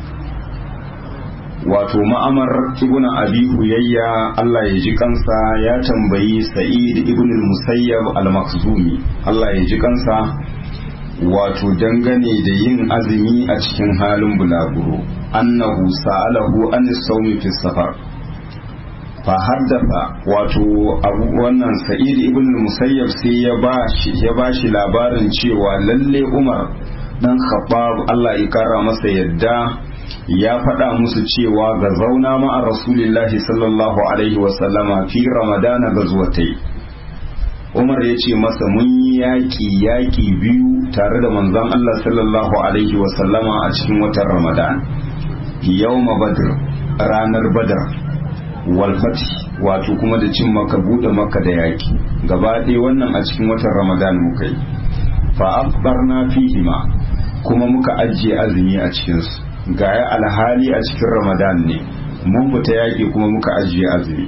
wato ma'amar ibn abi huyayya Allah ya ji kansa ya tambayi sa'id ibn musayyab al-makhzumi Allah ya ji kansa wato dangane da yin azumi a cikin halin bulaguro annahu sa'alahu an sawmi fi safar fa haddatha wato abu wannan sa'id ibn musayyab sai ya bashi ya bashi labarin cewa lalle Umar dan Khattab Allah ya kara masa yadda ya faɗa musu cewa ga zauna ma'a rasulillahi sallallahu alaihi wasallama fi ramadana ga zuwatai umar ya ce masa mun yi yaƙi yaƙi biyu tare da manzon Allah sallallahu alaihi wasallama a cikin watan ramadan yau badr ranar badar walfati wato kuma da cin maka buɗe maka da yaƙi gaba ɗaya wannan a cikin watan ramadan muka yi fa afbarna fihima kuma muka ajiye azumi a cikinsu gaya alhali a cikin ramadan ne mun fita yaƙi kuma muka ajiye azumi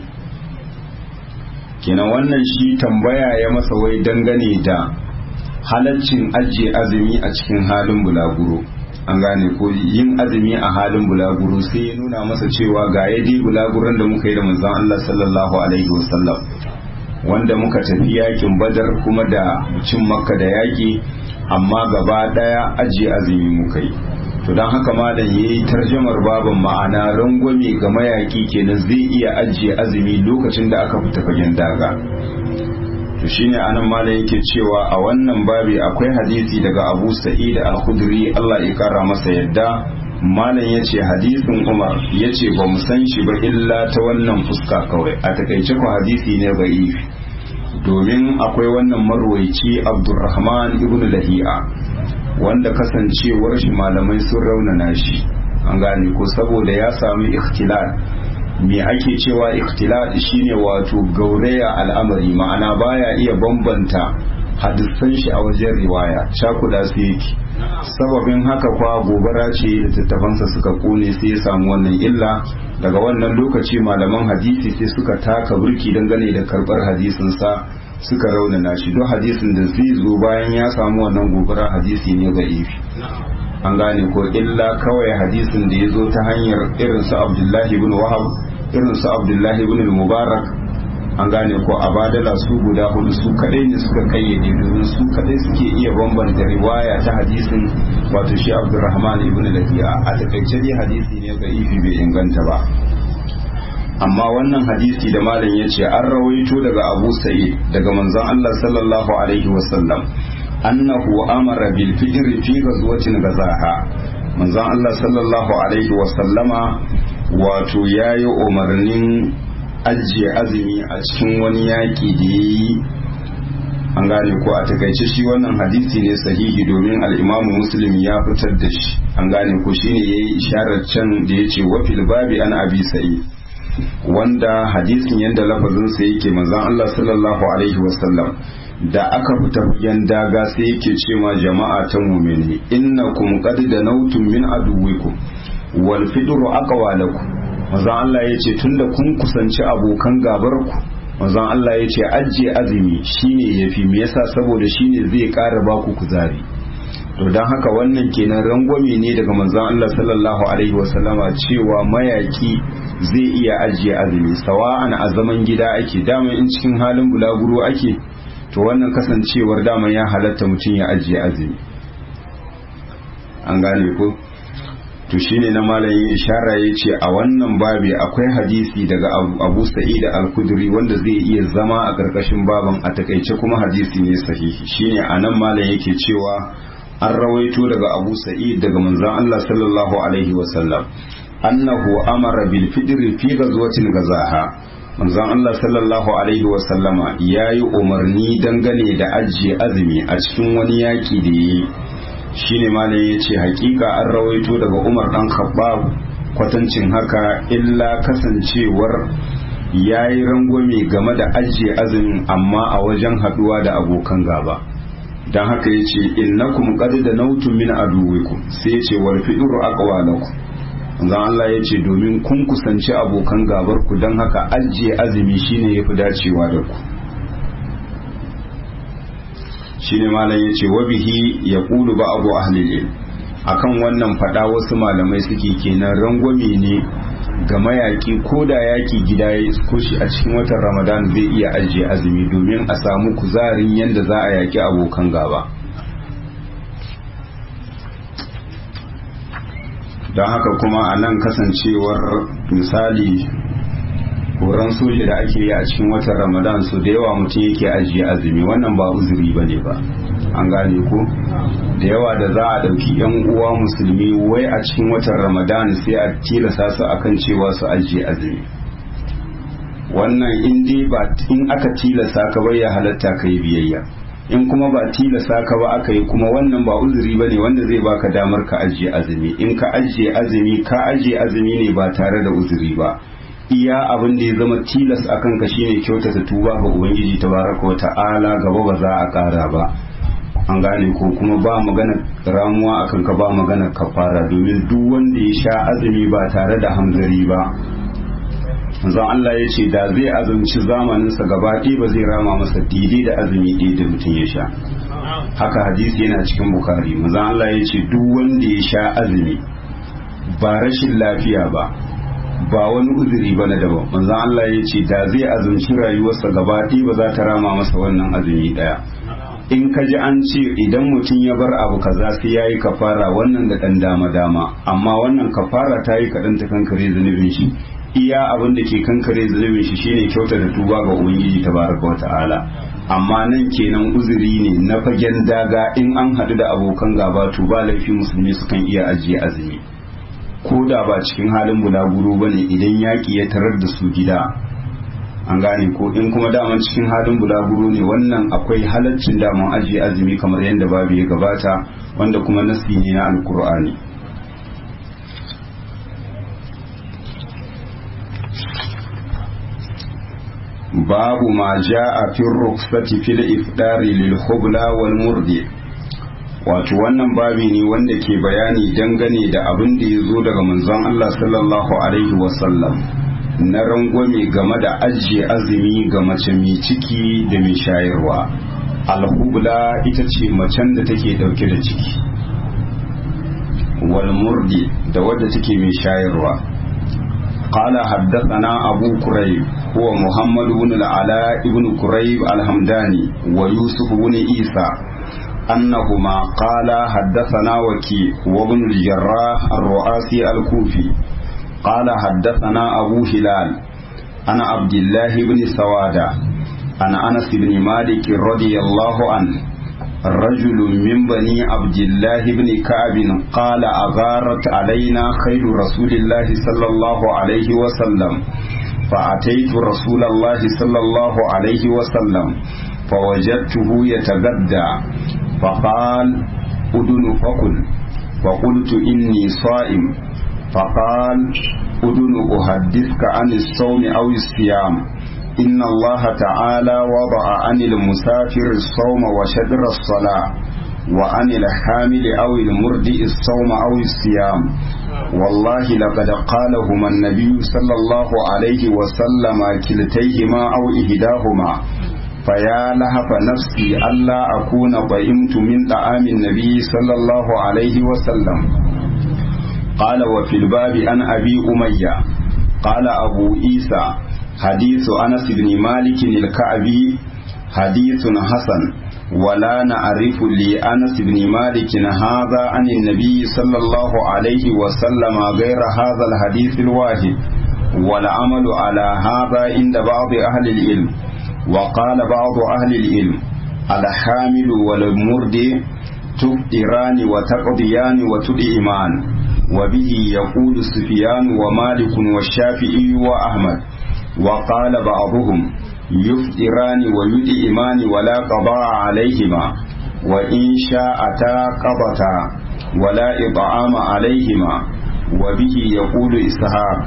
kenan wannan shi tambaya ya masa wai dangane da halaccin ajiye azumi a cikin halin bulaguro an gane ko yin azumi a halin bulaguro sai ya nuna masa cewa ga yadi bulaguron da muka yi da manzon Allah sallallahu alaihi wasallam wanda muka tafi yakin badar kuma da cin makka da yaki amma gaba daya ajiye azumi muka yi to don haka malam ya yi tarjamar babin ma'ana rangwame ga mayaki kenan zai iya ajiye azumi lokacin da aka fita fagen daga to shine anan malam yake cewa a wannan babi akwai hadisi daga abu sa'id al-khudri Allah ya kara masa yadda malam ya ce hadisin umar ya ce ba mu san shi ba illa ta wannan fuska kawai a takaice ku hadisi ne bai domin akwai wannan marwaici abdurrahman ibn lahi'a wanda kasancewar shi malamai sun raunana shi an gane ko saboda ya sami ikhtilal me ake cewa ikhtilal shine wato gauraya al'amari ma'ana baya iya bambanta hadisan shi a wajen riwaya cakuda su yake sababin haka kwa gobara ce da tattafansa suka kone sai ya samu wannan illa daga wannan lokaci malaman hadisi sai suka taka burki dangane da karbar hadisinsa suka raunana shi don hadisin da zai zo bayan ya samu wannan gobara hadisi ne ga ifi an gane ko illa kawai hadisin da ya zo ta hanyar irinsu abdullahi ibn wahab irinsu abdullahi ibn mubarak an gane ko a badala su guda hudu su kadai ne suka kayyade domin su kadai suke iya bambanta riwaya ta hadisin wato shi abdurrahman ibn lafiya a takaice dai hadisi ne ga ifi bai inganta ba amma wannan hadisi da malam ya ce an rawaito daga abu sa'id daga manzon Allah sallallahu alaihi wasallam annahu amara bil fitri fi ghazwatin gazaha manzon Allah sallallahu alaihi wasallama wato yayi umarnin ajiye azumi a cikin wani yaki da yayi an gane ko a takaice shi wannan hadisi ne sahihi domin al-imamu muslim ya fitar da shi an gane ko shine yayi isharar can da yace wa fil babi an abi sa'id wanda hadisin yadda lafazinsa yake manzon Allah sallallahu alaihi wasallam da aka fita fagen daga sai yake ce ma jama'a ta mumini innakum qad danautum min aduwikum wal fidru aqwa lakum manzon Allah yace tunda kun kusanci abokan gabarku manzon Allah yace ajiye azumi shine yafi me yasa saboda shine zai ƙara baku kuzari to don haka wannan kenan rangwame ne daga manzon Allah sallallahu alaihi wasallama cewa mayaki zai iya ajiye azumi sawa'an a zaman gida ake dama in cikin halin bulaguro ake to wannan kasancewar dama ya halatta mutum ya ajiye azumi an gane ko to shine na malayin ishara ya ce a wannan babi akwai hadisi daga abu sa'id al-kudri wanda zai iya zama a ƙarƙashin baban a takaice kuma hadisi ne sahihi shine a nan malam yake cewa an rawaito daga abu sa'id daga manzon Allah sallallahu alaihi wasallam annahu amara bil fidri fi ghazwatin gazaha manzon Allah sallallahu alaihi wasallama yayi umarni dangane da ajiye azumi a cikin wani yaki da yi shine malam yace hakika an rawaito daga Umar dan Khattab kwatancin haka illa kasancewar yayi rangwame game da ajiye azumin amma a wajen haduwa da abokan gaba dan haka yace innakum qad danawtum min aduwikum sai yace wal fi'ru aqwalakum manzon Allah yace domin kun kusanci abokan gabar ku dan haka ajiye azumi shine yafi dacewa da ku shine malam yace wa bihi yaqulu ba'du ahli ilm akan wannan fada wasu malamai suke kenan rangwame ne ga mayaki ko da yaki gida ya isko shi a cikin watan Ramadan zai iya ajiye azumi domin a samu kuzarin yanda za a yaki abokan gaba don haka kuma a nan kasancewar misali horon soja da ake yi a cikin watan ramadan su da yawa mutum yake ajiye azumi wannan ba uzuri ba ne ba an gane ko da yawa da za a ɗauki yan uwa musulmi wai a cikin watan ramadan sai a tilasa su akan cewa su ajiye azumi wannan in dai ba in aka tilasa ka bai ya halatta ka yi biyayya in kuma ba tilasa ka ba aka yi kuma wannan ba uzuri ba ne wanda zai baka damar ka ajiye azumi in ka ajiye azumi ka ajiye azumi ne ba tare da uzuri ba iya abin da ya zama tilas a kanka shine kyautata tuba ga ubangiji tabaraka wa ta'ala gaba ba za a kara ba an gane ko kuma ba magana ramuwa a kanka ba magana kafara domin duk wanda ya sha azumi ba tare da hamzari ba manzon Allah ya ce da zai azumci zamaninsa gaba ɗaya ba zai rama masa daidai da azumi ɗaya da mutum ya sha haka hadisi yana cikin bukari manzon Allah ya ce duk wanda ya sha azumi ba rashin lafiya ba ba wani uzuri ba na daban manzon Allah ya ce da zai azumci rayuwarsa gaba ɗaya ba za ta rama masa wannan azumi ɗaya in ka ji an ce idan mutum ya bar abu kaza sai ya yi kafara wannan da ɗan dama dama amma wannan kafara ta yi kaɗan ta kankare zunubin shi iya abin da ke kankare zunubin shi shine kyauta da tuba ga ubangiji tabaraka wata'ala amma nan kenan uzuri ne na fagen daga in an haɗu da abokan gaba to ba laifi musulmi sukan iya ajiye azumi ko da ba cikin halin bulaguro ba ne idan yaƙi ya tarar da su gida an gane ko in kuma daman cikin halin bulaguro ne wannan akwai halaccin daman ajiye azumi kamar yadda babu ya gabata wanda kuma nasi ne na alkur'ani babu ma ja'a fi rukhsati fil ifdari lil khubla wal murdi wato wannan babi ne wanda ke bayani dangane da abin da ya zo daga manzon Allah sallallahu alaihi wasallam na rangwame game da ajiye azumi ga mace mai ciki da mai shayarwa alhubla ita ce macen da take dauke da ciki wal murdi da wadda take mai shayarwa قال حدثنا أبو كريب هو محمد بن العلاء بن كريب الحمداني ويوسف بن عيسى أنهما قال حدثنا وكي وابن الجراح الرؤاسي الكوفي قال حدثنا أبو هلال أنا عبد الله بن سوادة أنا أنس بن مالك رضي الله عنه رجل من بني عبد الله بن كعب قال أغارت علينا خير رسول الله صلى الله عليه وسلم فأتيت رسول الله صلى الله عليه وسلم فوجدته يتغدى فقال أدن فقل فقلت إني صائم فقال أدن أحدثك عن الصوم أو الصيام إن الله تعالى وضع عن المسافر الصوم وشدر الصلاة وعن الحامل أو المرضئ الصوم أو الصيام والله لقد قالهما النبي صلى الله عليه وسلم كلتيهما أو إهداهما فيا لهف نفسي ألا أكون طعمت من طعام النبي صلى الله عليه وسلم قال وفي الباب عن أبي أمية قال أبو عيسى حديث أنس بن مالك الكعبي حديث حسن ولا نعرف لأنس بن مالك هذا عن النبي صلى الله عليه وسلم غير هذا الحديث الواحد والعمل على هذا عند بعض أهل العلم وقال بعض أهل العلم الحامل والمرد تفطران وتقضيان وتدئمان وبه يقول سفيان ومالك والشافعي وأحمد وقال بعضهم يفطران ويدئمان ولا قضاء عليهما وإن شاءتا قضتا ولا إطعام عليهما وبه يقول إسحاق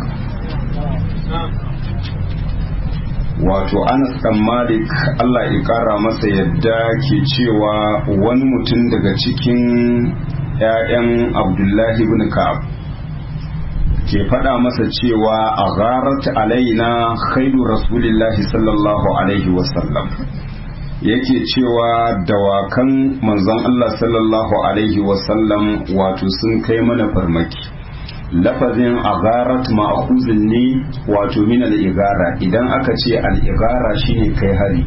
wato anas dan malik allah ya kara masa yadda ke cewa wani mutum daga cikin 'ya'yan abdullahi ibn ka'ab ke faɗa masa cewa a gharat alaina khairu rasulillahi sallallahu alaihi wasallam yake cewa dawakan manzon allah sallallahu alaihi wasallam wato sun kai mana farmaki lafazin agarat ma'akuzin ne wato min al'igara idan aka ce al'igara shine kai hari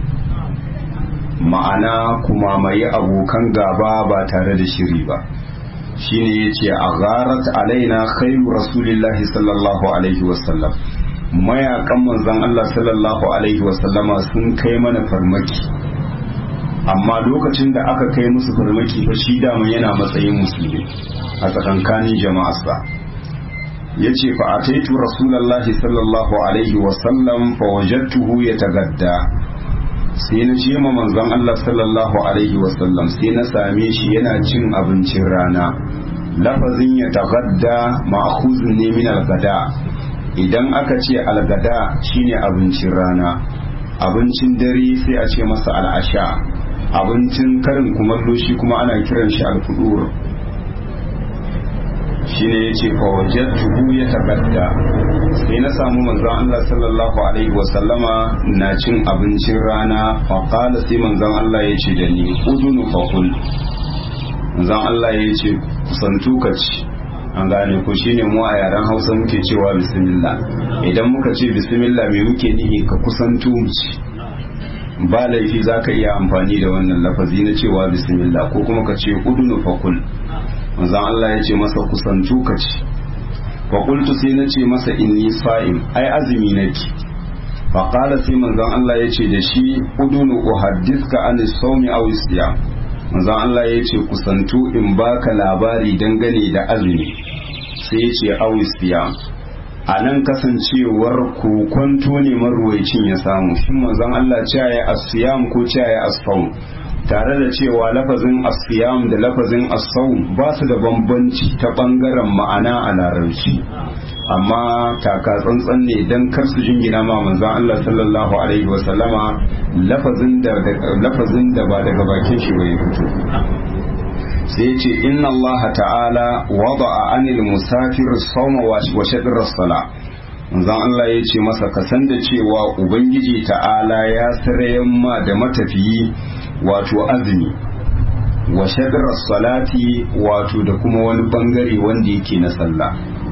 ma'ana kuma mai abokan gaba ba tare da shiri ba shine yace agarat alaina khairu rasulillahi sallallahu alaihi wasallam mayakan manzon Allah sallallahu alaihi wasallama sun kai mana farmaki amma lokacin da aka kai musu farmaki fa shi dama yana matsayin musulmi a tsakankanin jama'arsa ya ce fa a taitu rasulallah sallallahu alaihi wasallam fa wajattuhu ya tagadda sai na ce ma manzon Allah sallallahu alaihi wasallam sai na same shi yana cin abincin rana lafazin ya tagadda ma'khuzun ne min algada idan aka ce algada shine abincin rana abincin dare sai a ce masa al'asha abincin karin kumallo shi kuma ana kiran shi alfudur shine yace fa wajadtuhu yatagadda sai na samu manzon Allah sallallahu alaihi wa sallama na cin abincin rana fa qala sai manzon Allah yace da ni udunu fa kul manzon Allah yace kusantu ka ci an gane ko shine mu a yaren Hausa muke cewa bismillah idan muka ce bismillah me muke nihi ka kusantu mu ci ba laifi zaka iya amfani da wannan lafazi na cewa bismillah ko kuma ka ce udunu fa kul manzon Allah ya ce masa kusantu ka ci fa qultu sai na ce masa inni sa'im ai azumi nake fa qala sai manzon Allah ya ce da shi udunu uhaddithka an sawmi aw siyam manzon Allah ya ce kusantu in baka labari dangane da azumi sai ya ce aw siyam a nan kasancewar kokonto ne marwaicin ya samu shin manzon Allah cewa ya asiyam ko cewa ya asfawm tare da cewa lafazin asiyam da lafazin asawun ba su da bambanci ta bangaren ma'ana a larabci amma taka tsantsan ne don kar su jingina ma manzon Allah sallallahu alaihi wa sallama lafazin da lafazin da ba daga bakin shi bai fito sai ce inna Allah ta'ala wada'a anil musafir sawma wa shadr as-sala manzon Allah ya ce masa kasan da cewa ubangiji ta'ala ya sarayen ma da matafiyi wato azumi wa shadar salati wato da kuma wani bangare wanda yake na sallah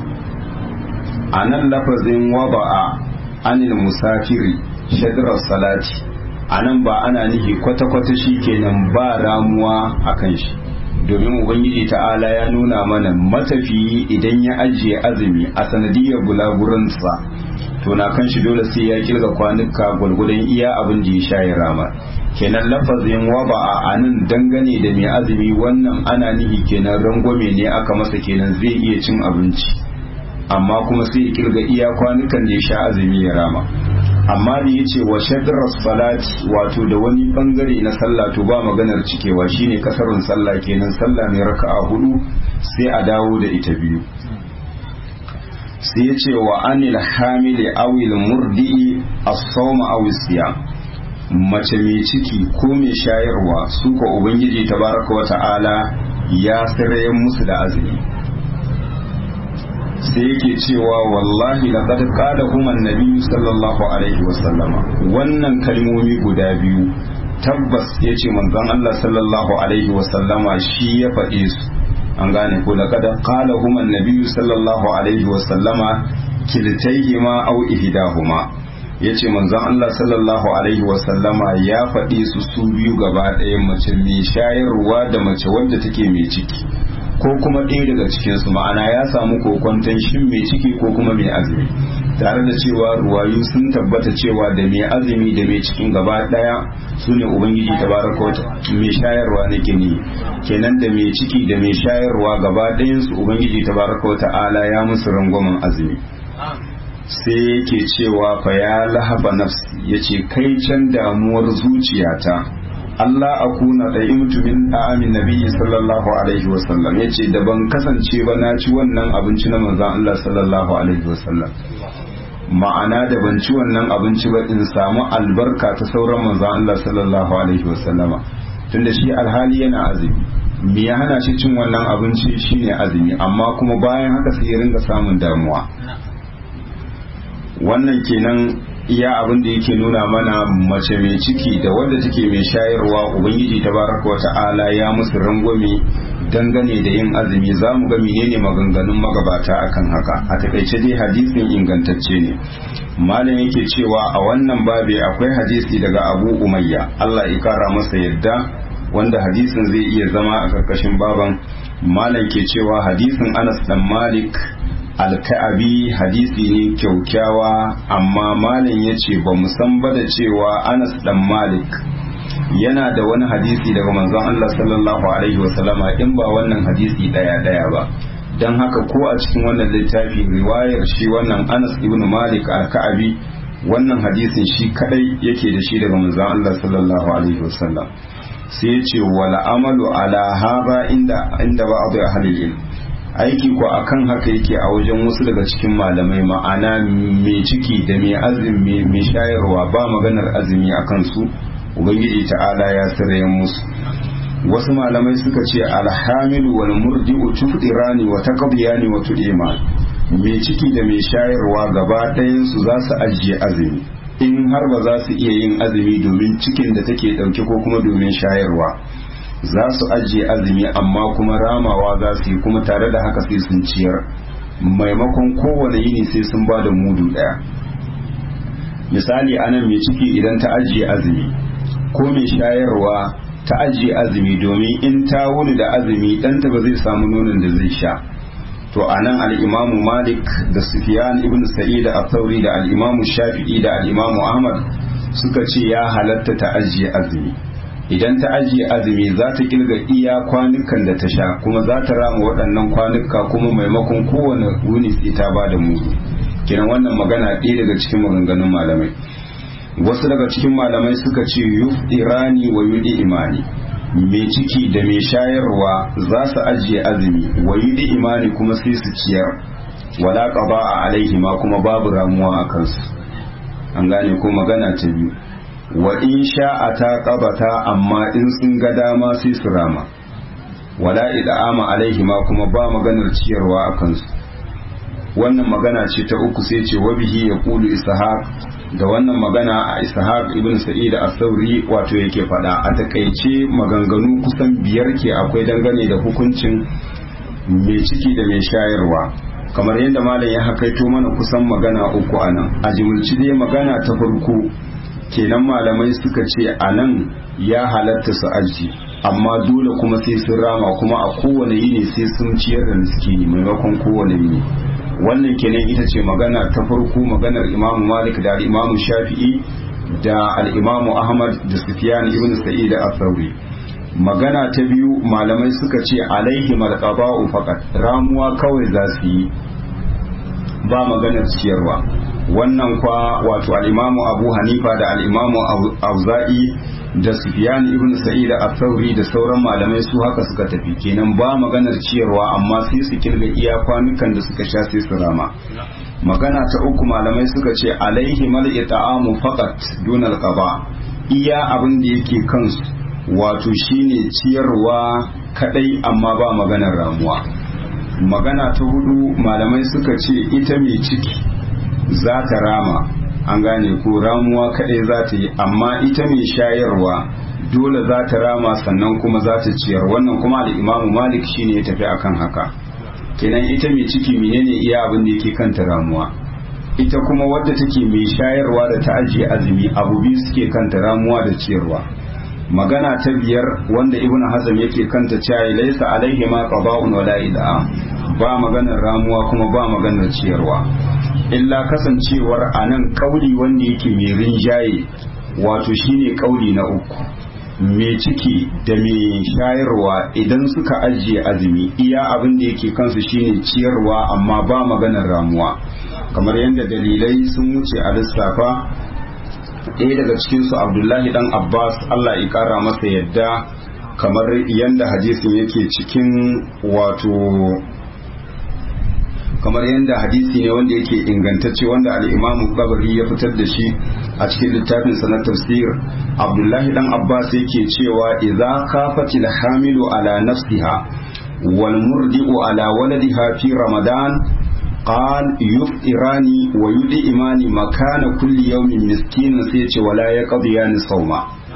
a nan lafazin waba'a anil musafiri shadar salati a nan ba ana nihi kwata-kwata shi kenan ba ramuwa a kan shi domin ubangiji ta'ala ya nuna mana matafiyi idan ya ajiye azumi a sanadiyar bulaguransa to na kan shi dole sai ya kirga kwanuka gwalgwadon iya abin da ya sha ya rama kenan lafazin waba a anan dangane da mai azumi wannan ana nihi kenan rangwame ne aka masa kenan zai iya cin abinci amma kuma sai ya kirga iya kwanukan da ya sha azumi ya rama amma da ya ce wa shadras salati wato da wani bangare na sallah to ba maganar cikewa shine kasarun sallah kenan sallah mai raka'a hudu sai a dawo da ita biyu sai ya ce wa anil hamili awil murdi as-sawma aw siyam mace mai ciki ko mai shayarwa su ko ubangiji tabaraka wa ta'ala ya sirrayen musu da azumi sai yake cewa wallahi laqad qala kuma annabi sallallahu alaihi wa sallama wannan kalmomi guda biyu tabbas yace manzon Allah sallallahu alaihi wa sallama shi ya faɗe su an gane ko laqad qala kuma annabi sallallahu alaihi wa sallama kiltaihima aw ihdahuma ya ce manzon Allah sallallahu alaihi wasallama ya faɗi su su biyu gaba ɗaya mace mai shayarwa da mace wadda take mai ciki ko kuma ɗaya daga cikinsu ma'ana ya samu kokwanton shin mai ciki ko kuma mai azumi tare da cewa ruwayu sun tabbata cewa da mai azumi da mai cikin gaba ɗaya su ne ubangiji tabaraka wata mai shayarwa na gini kenan da mai ciki da mai shayarwa gaba ɗayansu ubangiji tabaraka wata ala ya musu rangwamen azumi sai yake cewa fa ya lahaba nafsi yace kai can damuwar zuciyata Allah akuna da imtu min amin nabiyyi sallallahu alaihi wasallam yace da ban kasance ba na ci wannan abinci na manzon Allah sallallahu alaihi wasallam ma'ana da ban ci wannan abinci ba in samu albarka ta sauran manzon Allah sallallahu alaihi wasallama tunda shi alhali yana azumi me ya hana shi cin wannan abinci shine azumi amma kuma bayan haka sai ya ringa samun damuwa wannan kenan iya abin da yake nuna mana mace mai ciki da wadda take mai shayarwa ubangiji tabaraka wa ta'ala ya musu rangwame dangane da yin azumi za mu ga menene maganganun magabata akan haka a takaice dai hadisin ingantacce ne malam yake cewa a wannan babe akwai hadisi daga abu umayya allah ya kara masa yadda wanda hadisin zai iya zama a karkashin baban malam ke cewa hadisin anas dan malik alka'abi hadisi ne kyaukyawa amma malam ya ce ba san ba da cewa anas dan malik yana da wani hadisi daga manzon Allah sallallahu alaihi wasallama in ba wannan hadisi daya daya ba don haka ko a cikin wannan littafi riwayar shi wannan anas ibn malik alka'abi wannan hadisin shi kadai yake da shi daga manzon Allah sallallahu alaihi wasallam sai ya ce wala amalu ala haba inda inda ba abu ahlil ilm aiki ko akan haka yake a wajen wasu daga cikin malamai ma'ana mai ciki da mai azumi mai shayarwa ba maganar azumi a kansu ubangiji ta'ala ya sirrayen musu wasu malamai suka ce alhamilu wal murdi'u tufdirani wa taqdiyani wa tudima mai ciki da mai shayarwa gaba ɗayan su za su ajiye azumi in har ba za su iya yin azumi domin cikin da take ɗauke ko kuma domin shayarwa za su ajiye azumi amma kuma ramawa za su yi kuma tare da haka sai sun ciyar maimakon kowane yini sai sun ba da mudu ɗaya misali anan mai ciki idan ta ajiye azumi ko mai shayarwa ta ajiye azumi domin in ta wuni da azumi ɗanta ba zai samu nonon da zai sha to anan al'imamu malik da sufiyan ibn sa'id da athauri da al'imamu shafi'i da al'imamu ahmad suka ce ya halatta ta ajiye azumi idan ta ajiye azumi za ta kirga iya kwanukan da ta sha kuma za ta rama waɗannan kwanuka kuma maimakon kowane wuni sai ta ba da mudu kenan wannan magana ɗaya daga cikin maganganun malamai wasu daga cikin malamai suka ce yuf irani wa yudi imani mai ciki da mai shayarwa za su ajiye azumi wa yudi imani kuma sai su ciyar wala qaba a alaihi ma kuma babu ramuwa a kansu an gane ko magana ta biyu wa in sha'a ta qabata amma in sun ga dama sai su rama wala ida'ama alaihi ma kuma ba maganar ciyarwa a kansu wannan magana ce ta uku sai ce wa bihi yaqulu ishaq da wannan magana a ishaq ibn sa'id as-sauri wato yake fada a takaice maganganu kusan biyar ke akwai dangane da hukuncin mai ciki da mai shayarwa kamar yadda malam ya hakaito mana kusan magana uku anan a jimilci dai magana ta farko kenan malamai suka ce anan ya halatta su aji amma dole kuma sai sun rama kuma a kowane yini sai sun ciyar da miskini maimakon kowane yini wannan kenan ita ce magana ta farko maganar imamu malik da imamu shafi'i da al'imamu ahmad da sufyan ibn sa'id al-thawri magana ta biyu malamai suka ce alaihi malqaba'u faqat ramuwa kawai za su yi ba maganar ciyarwa wannan kwa wato al'imamu abu hanifa da al'imamu auza'i da sufyan ibn sa'id al-thawri da sauran malamai su haka suka tafi kenan ba maganar ciyarwa amma sai su kirga iya kwanukan da suka sha sai su rama magana ta uku malamai suka ce alaihi mal ita'amu faqat dun al-qaba iya abin da yake kansu wato shine ciyarwa kadai amma ba maganar ramuwa magana ta hudu malamai suka ce ita mai ciki za ta rama an gane ko ramuwa kaɗai za ta yi amma ita mai shayarwa dole za ta rama sannan kuma za ta ciyar wannan kuma da imamu malik shine ya tafi akan haka kenan ita mai ciki menene iya abin da yake kanta ramuwa ita kuma wadda take mai shayarwa da ta ajiye azumi abu biyu suke kanta ramuwa da ciyarwa magana ta biyar wanda ibnu hazm yake kanta cewa laysa alaihi ma qada'un wala id'a ba maganar ramuwa kuma ba maganar ciyarwa illa kasancewar anan kauli wanda yake mai rinjaye wato shine kauli na uku mai ciki da mai shayarwa idan suka ajiye azumi iya abin da yake kansu shine ciyarwa amma ba maganar ramuwa kamar yadda dalilai sun wuce a lissafa ɗaya daga cikinsu abdullahi dan abbas allah ya kara masa yadda kamar yadda hadisin yake cikin wato kamar yadda hadisi ne wanda yake ingantacce wanda al'imamu kabari ya fitar da shi a cikin littafin sa na tafsir abdullahi dan abbas yake cewa idza kafati hamilu ala nafsiha wal murdi'u ala waladiha fi ramadan قال يفطران ويدئمان مكان كل يوم مسكين سيتي ولا يقضيان صوما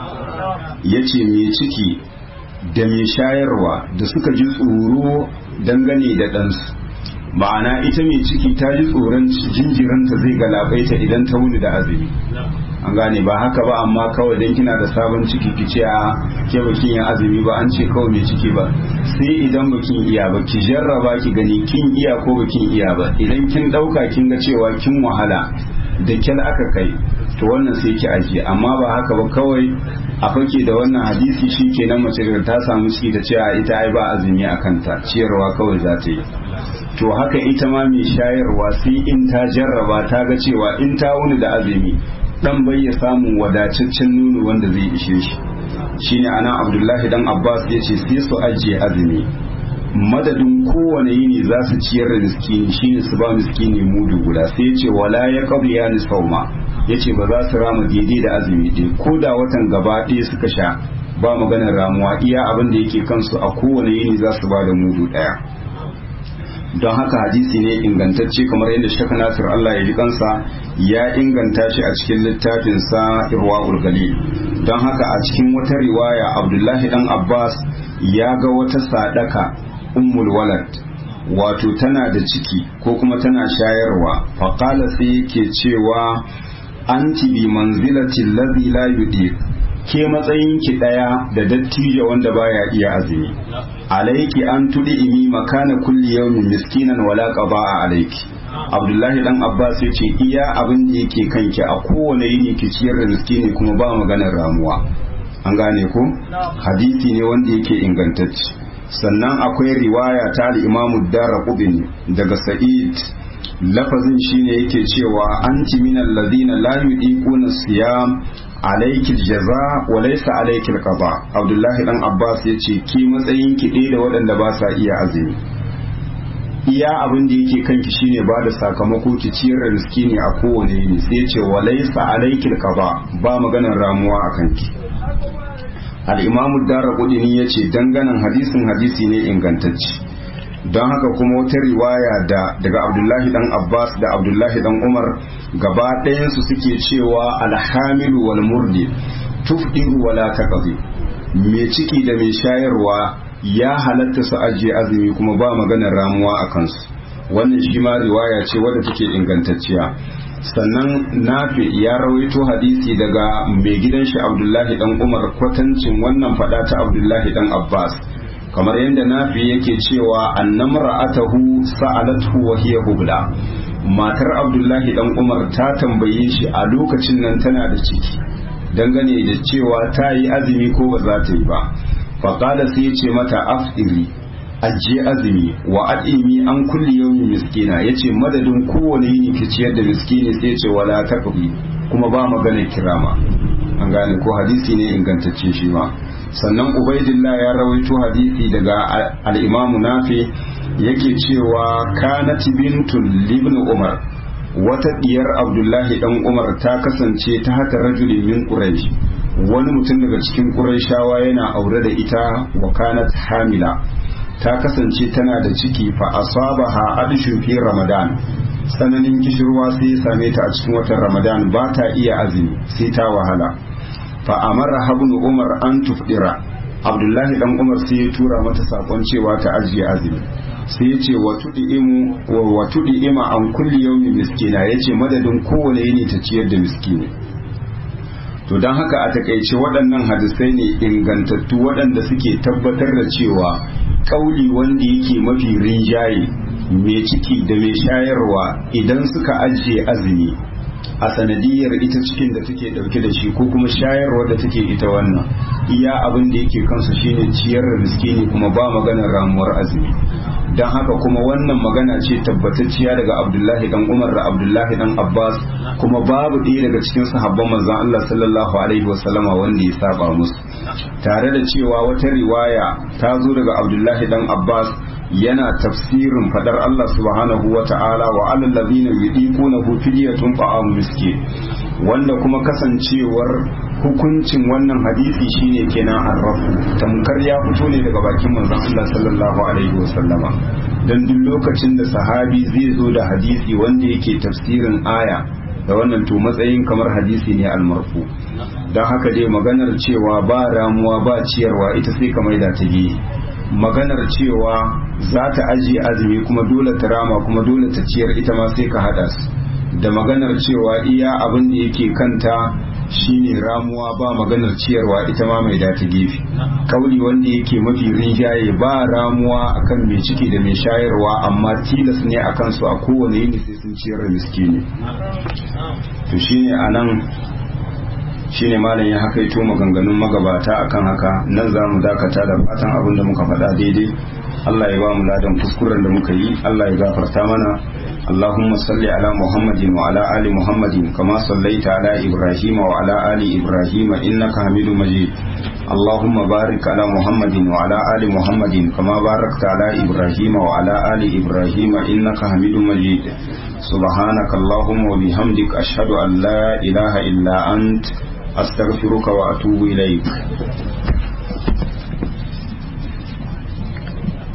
yace mai ciki da mai shayarwa da suka ji tsoro dangane da ɗansu ma'ana ita mai ciki ta ji tsoron jinjiranta zai galabaita idan ta wuni da azumi an gane ba haka ba amma kawai dan kina da sabon ciki ki ce a ke bakin yin azumi ba an ce kawai mai ciki ba sai idan bakin iya ba ki jarraba ki gani kin iya ko bakin iya ba idan kin dauka kin ga cewa kin wahala da kyal aka kai to wannan sai ki ajiye amma ba haka ba kawai a fake da wannan hadisi shi kenan mace da ta samu ciki ta ce a ita ai ba azumi a kanta ciyarwa kawai za ta yi to haka ita ma mai shayarwa sai in ta jarraba ta ga cewa in ta wuni da azumi dan bai ya samu wadataccen nono wanda zai ishe shi shine ana abdullahi dan abbas ya ce sai su ajiye azumi madadin kowane yini za su ciyar da miskini shine su ba miskini mudu guda sai ya ce wala ya qabiya ni sauma ya ce ba za su rama daidai da azumi ɗin ko da watan gaba ɗaya suka sha ba maganar ramuwa iya abin da yake kansu a kowane yini za su ba da mudu ɗaya don haka hadisi ne ingantacce kamar yadda shaka nasir Allah ya ji kansa ya inganta shi a cikin littafinsa irwa galil don haka a cikin wata riwaya abdullahi dan abbas ya ga wata sadaka ummul walad wato tana da ciki ko kuma tana shayarwa faƙala sai yake cewa anti bi manzilatin ladhi la yudiq ke matsayinki ɗaya da dattijo wanda baya iya azumi alaiki an tudi imi makana kulli yawmin miskinan wala qaba alaiki abdullahi dan abbas ya ce iya abin da yake kanki a kowane yini ki ciyar da miskini kuma ba maganar ramuwa an gane ko hadisi ne wanda yake ingantacce sannan akwai riwaya ta al-imamu darqutni daga sa'id lafazin shine yake cewa anti minal ladina la yudiquna siyam alayki jaza wa laysa alayki alqada abdullahi dan abbas yace ki matsayin ki ɗaya da waɗanda ba sa iya azumi iya abin da yake kanki shine ba da sakamako ki ciyar da miskini a kowane yini sai yace wa laysa alayki alqada ba maganar ramuwa a kanki al-imamu darqutni yace danganan hadisin hadisi ne ingantacce don haka kuma wata riwaya da daga abdullahi dan abbas da abdullahi dan umar gaba ɗayansu suke cewa alhamilu wal murdi tufdiru wala taqdi mai ciki da mai shayarwa ya halatta su ajiye azumi kuma ba maganar ramuwa a kansu wannan shi ma riwaya ce wadda take ingantacciya sannan nafi ya rawaito hadisi daga mai gidan shi abdullahi dan umar kwatancin wannan fada ta abdullahi dan abbas kamar yadda nafi yake cewa annamra atahu sa'alathu wa hiya hubla matar abdullahi dan umar ta tambaye shi a lokacin nan tana da ciki dangane da cewa ta yi azumi ko ba za ta yi ba faƙala sai ya ce mata afiri ajiye azumi wa ad'imi an kulli yawmi miskina yace madadin kowane yini ki ciyar da miskini sai ya ce wala taqbi kuma ba magana kirama an gane ko hadisi ne ingantacce shi ma sannan ubaidillah ya rawaito hadisi daga al-imam nafi yake cewa kanat bintul libn umar wata diyar abdullahi dan umar ta kasance ta haka rajulin min quraish wani mutum daga cikin qurayshawa yana aure da ita wa kanat hamila ta kasance tana da ciki fa asabaha adshun fi ramadan tsananin kishirwa sai ya same ta a cikin watan ramadan ba ta iya azumi sai ta wahala fa amara habn umar an tufdira abdullahi dan umar sai ya tura mata sakon cewa ta ajiye azumi sai ya ce wa tuɗi'ima an kulli yaumin miskina ya ce madadin kowane yini ta ciyar da miskini to don haka a takaice waɗannan hadisai ne ingantattu waɗanda suke tabbatar da cewa ƙauli wanda yake mafi rinjaye mai ciki da mai shayarwa idan suka ajiye azumi a sanadiyar ita cikin da take dauke da shi ko kuma shayarwa da take ita wannan iya abin da yake kansu shine ciyar da miskini kuma ba maganar ramuwar azumi don haka kuma wannan magana ce tabbatacciya daga abdullahi dan umar da abdullahi dan abbas kuma babu ɗaya daga cikin sahabban manzon allah sallallahu alaihi wasallama wanda ya saba musu tare da cewa wata riwaya ta zo daga abdullahi dan abbas yana tafsirin fadar Allah subhanahu wa ta'ala wa alal ladina yudiqunahu fidyatun ta'am miskin wanda kuma kasancewar hukuncin wannan hadisi shine kenan arrafu tamkar ya fito ne daga bakin manzon Allah sallallahu alaihi wasallama dan duk lokacin da sahabi zai zo da hadisi wanda yake tafsirin aya da wannan to matsayin kamar hadisi ne almarfu don haka dai maganar cewa ba ramuwa ba ciyarwa ita sai ka maida ta gehe maganar cewa za ta ajiye azumi kuma dole ta rama kuma dole ta ciyar ita ma sai ka hada su da maganar cewa iya abin da yake kanta shine ramuwa ba maganar ciyarwa ita ma mai data gefe kauli wanda yake mafi rinjaye ba ramuwa akan mai ciki da mai shayarwa amma tilas ne akan su a kowane yini sai sun ciyar da miskini to shine anan shine malam ya hakaito maganganun magabata akan haka nan za mu dakata da fatan abin da muka faɗa daidai Allah ya ba mu ladan kuskuren da muka yi Allah ya gafarta mana اللهم صل على محمد وعلى آل محمد كما صليت على إبراهيم وعلى آل إبراهيم إنك حميد مجيد اللهم بارك على محمد وعلى آل محمد كما باركت على إبراهيم وعلى آل إبراهيم إنك حميد مجيد سبحانك اللهم وبحمدك أشهد أن لا إله إلا أنت أستغفرك وأتوب إليك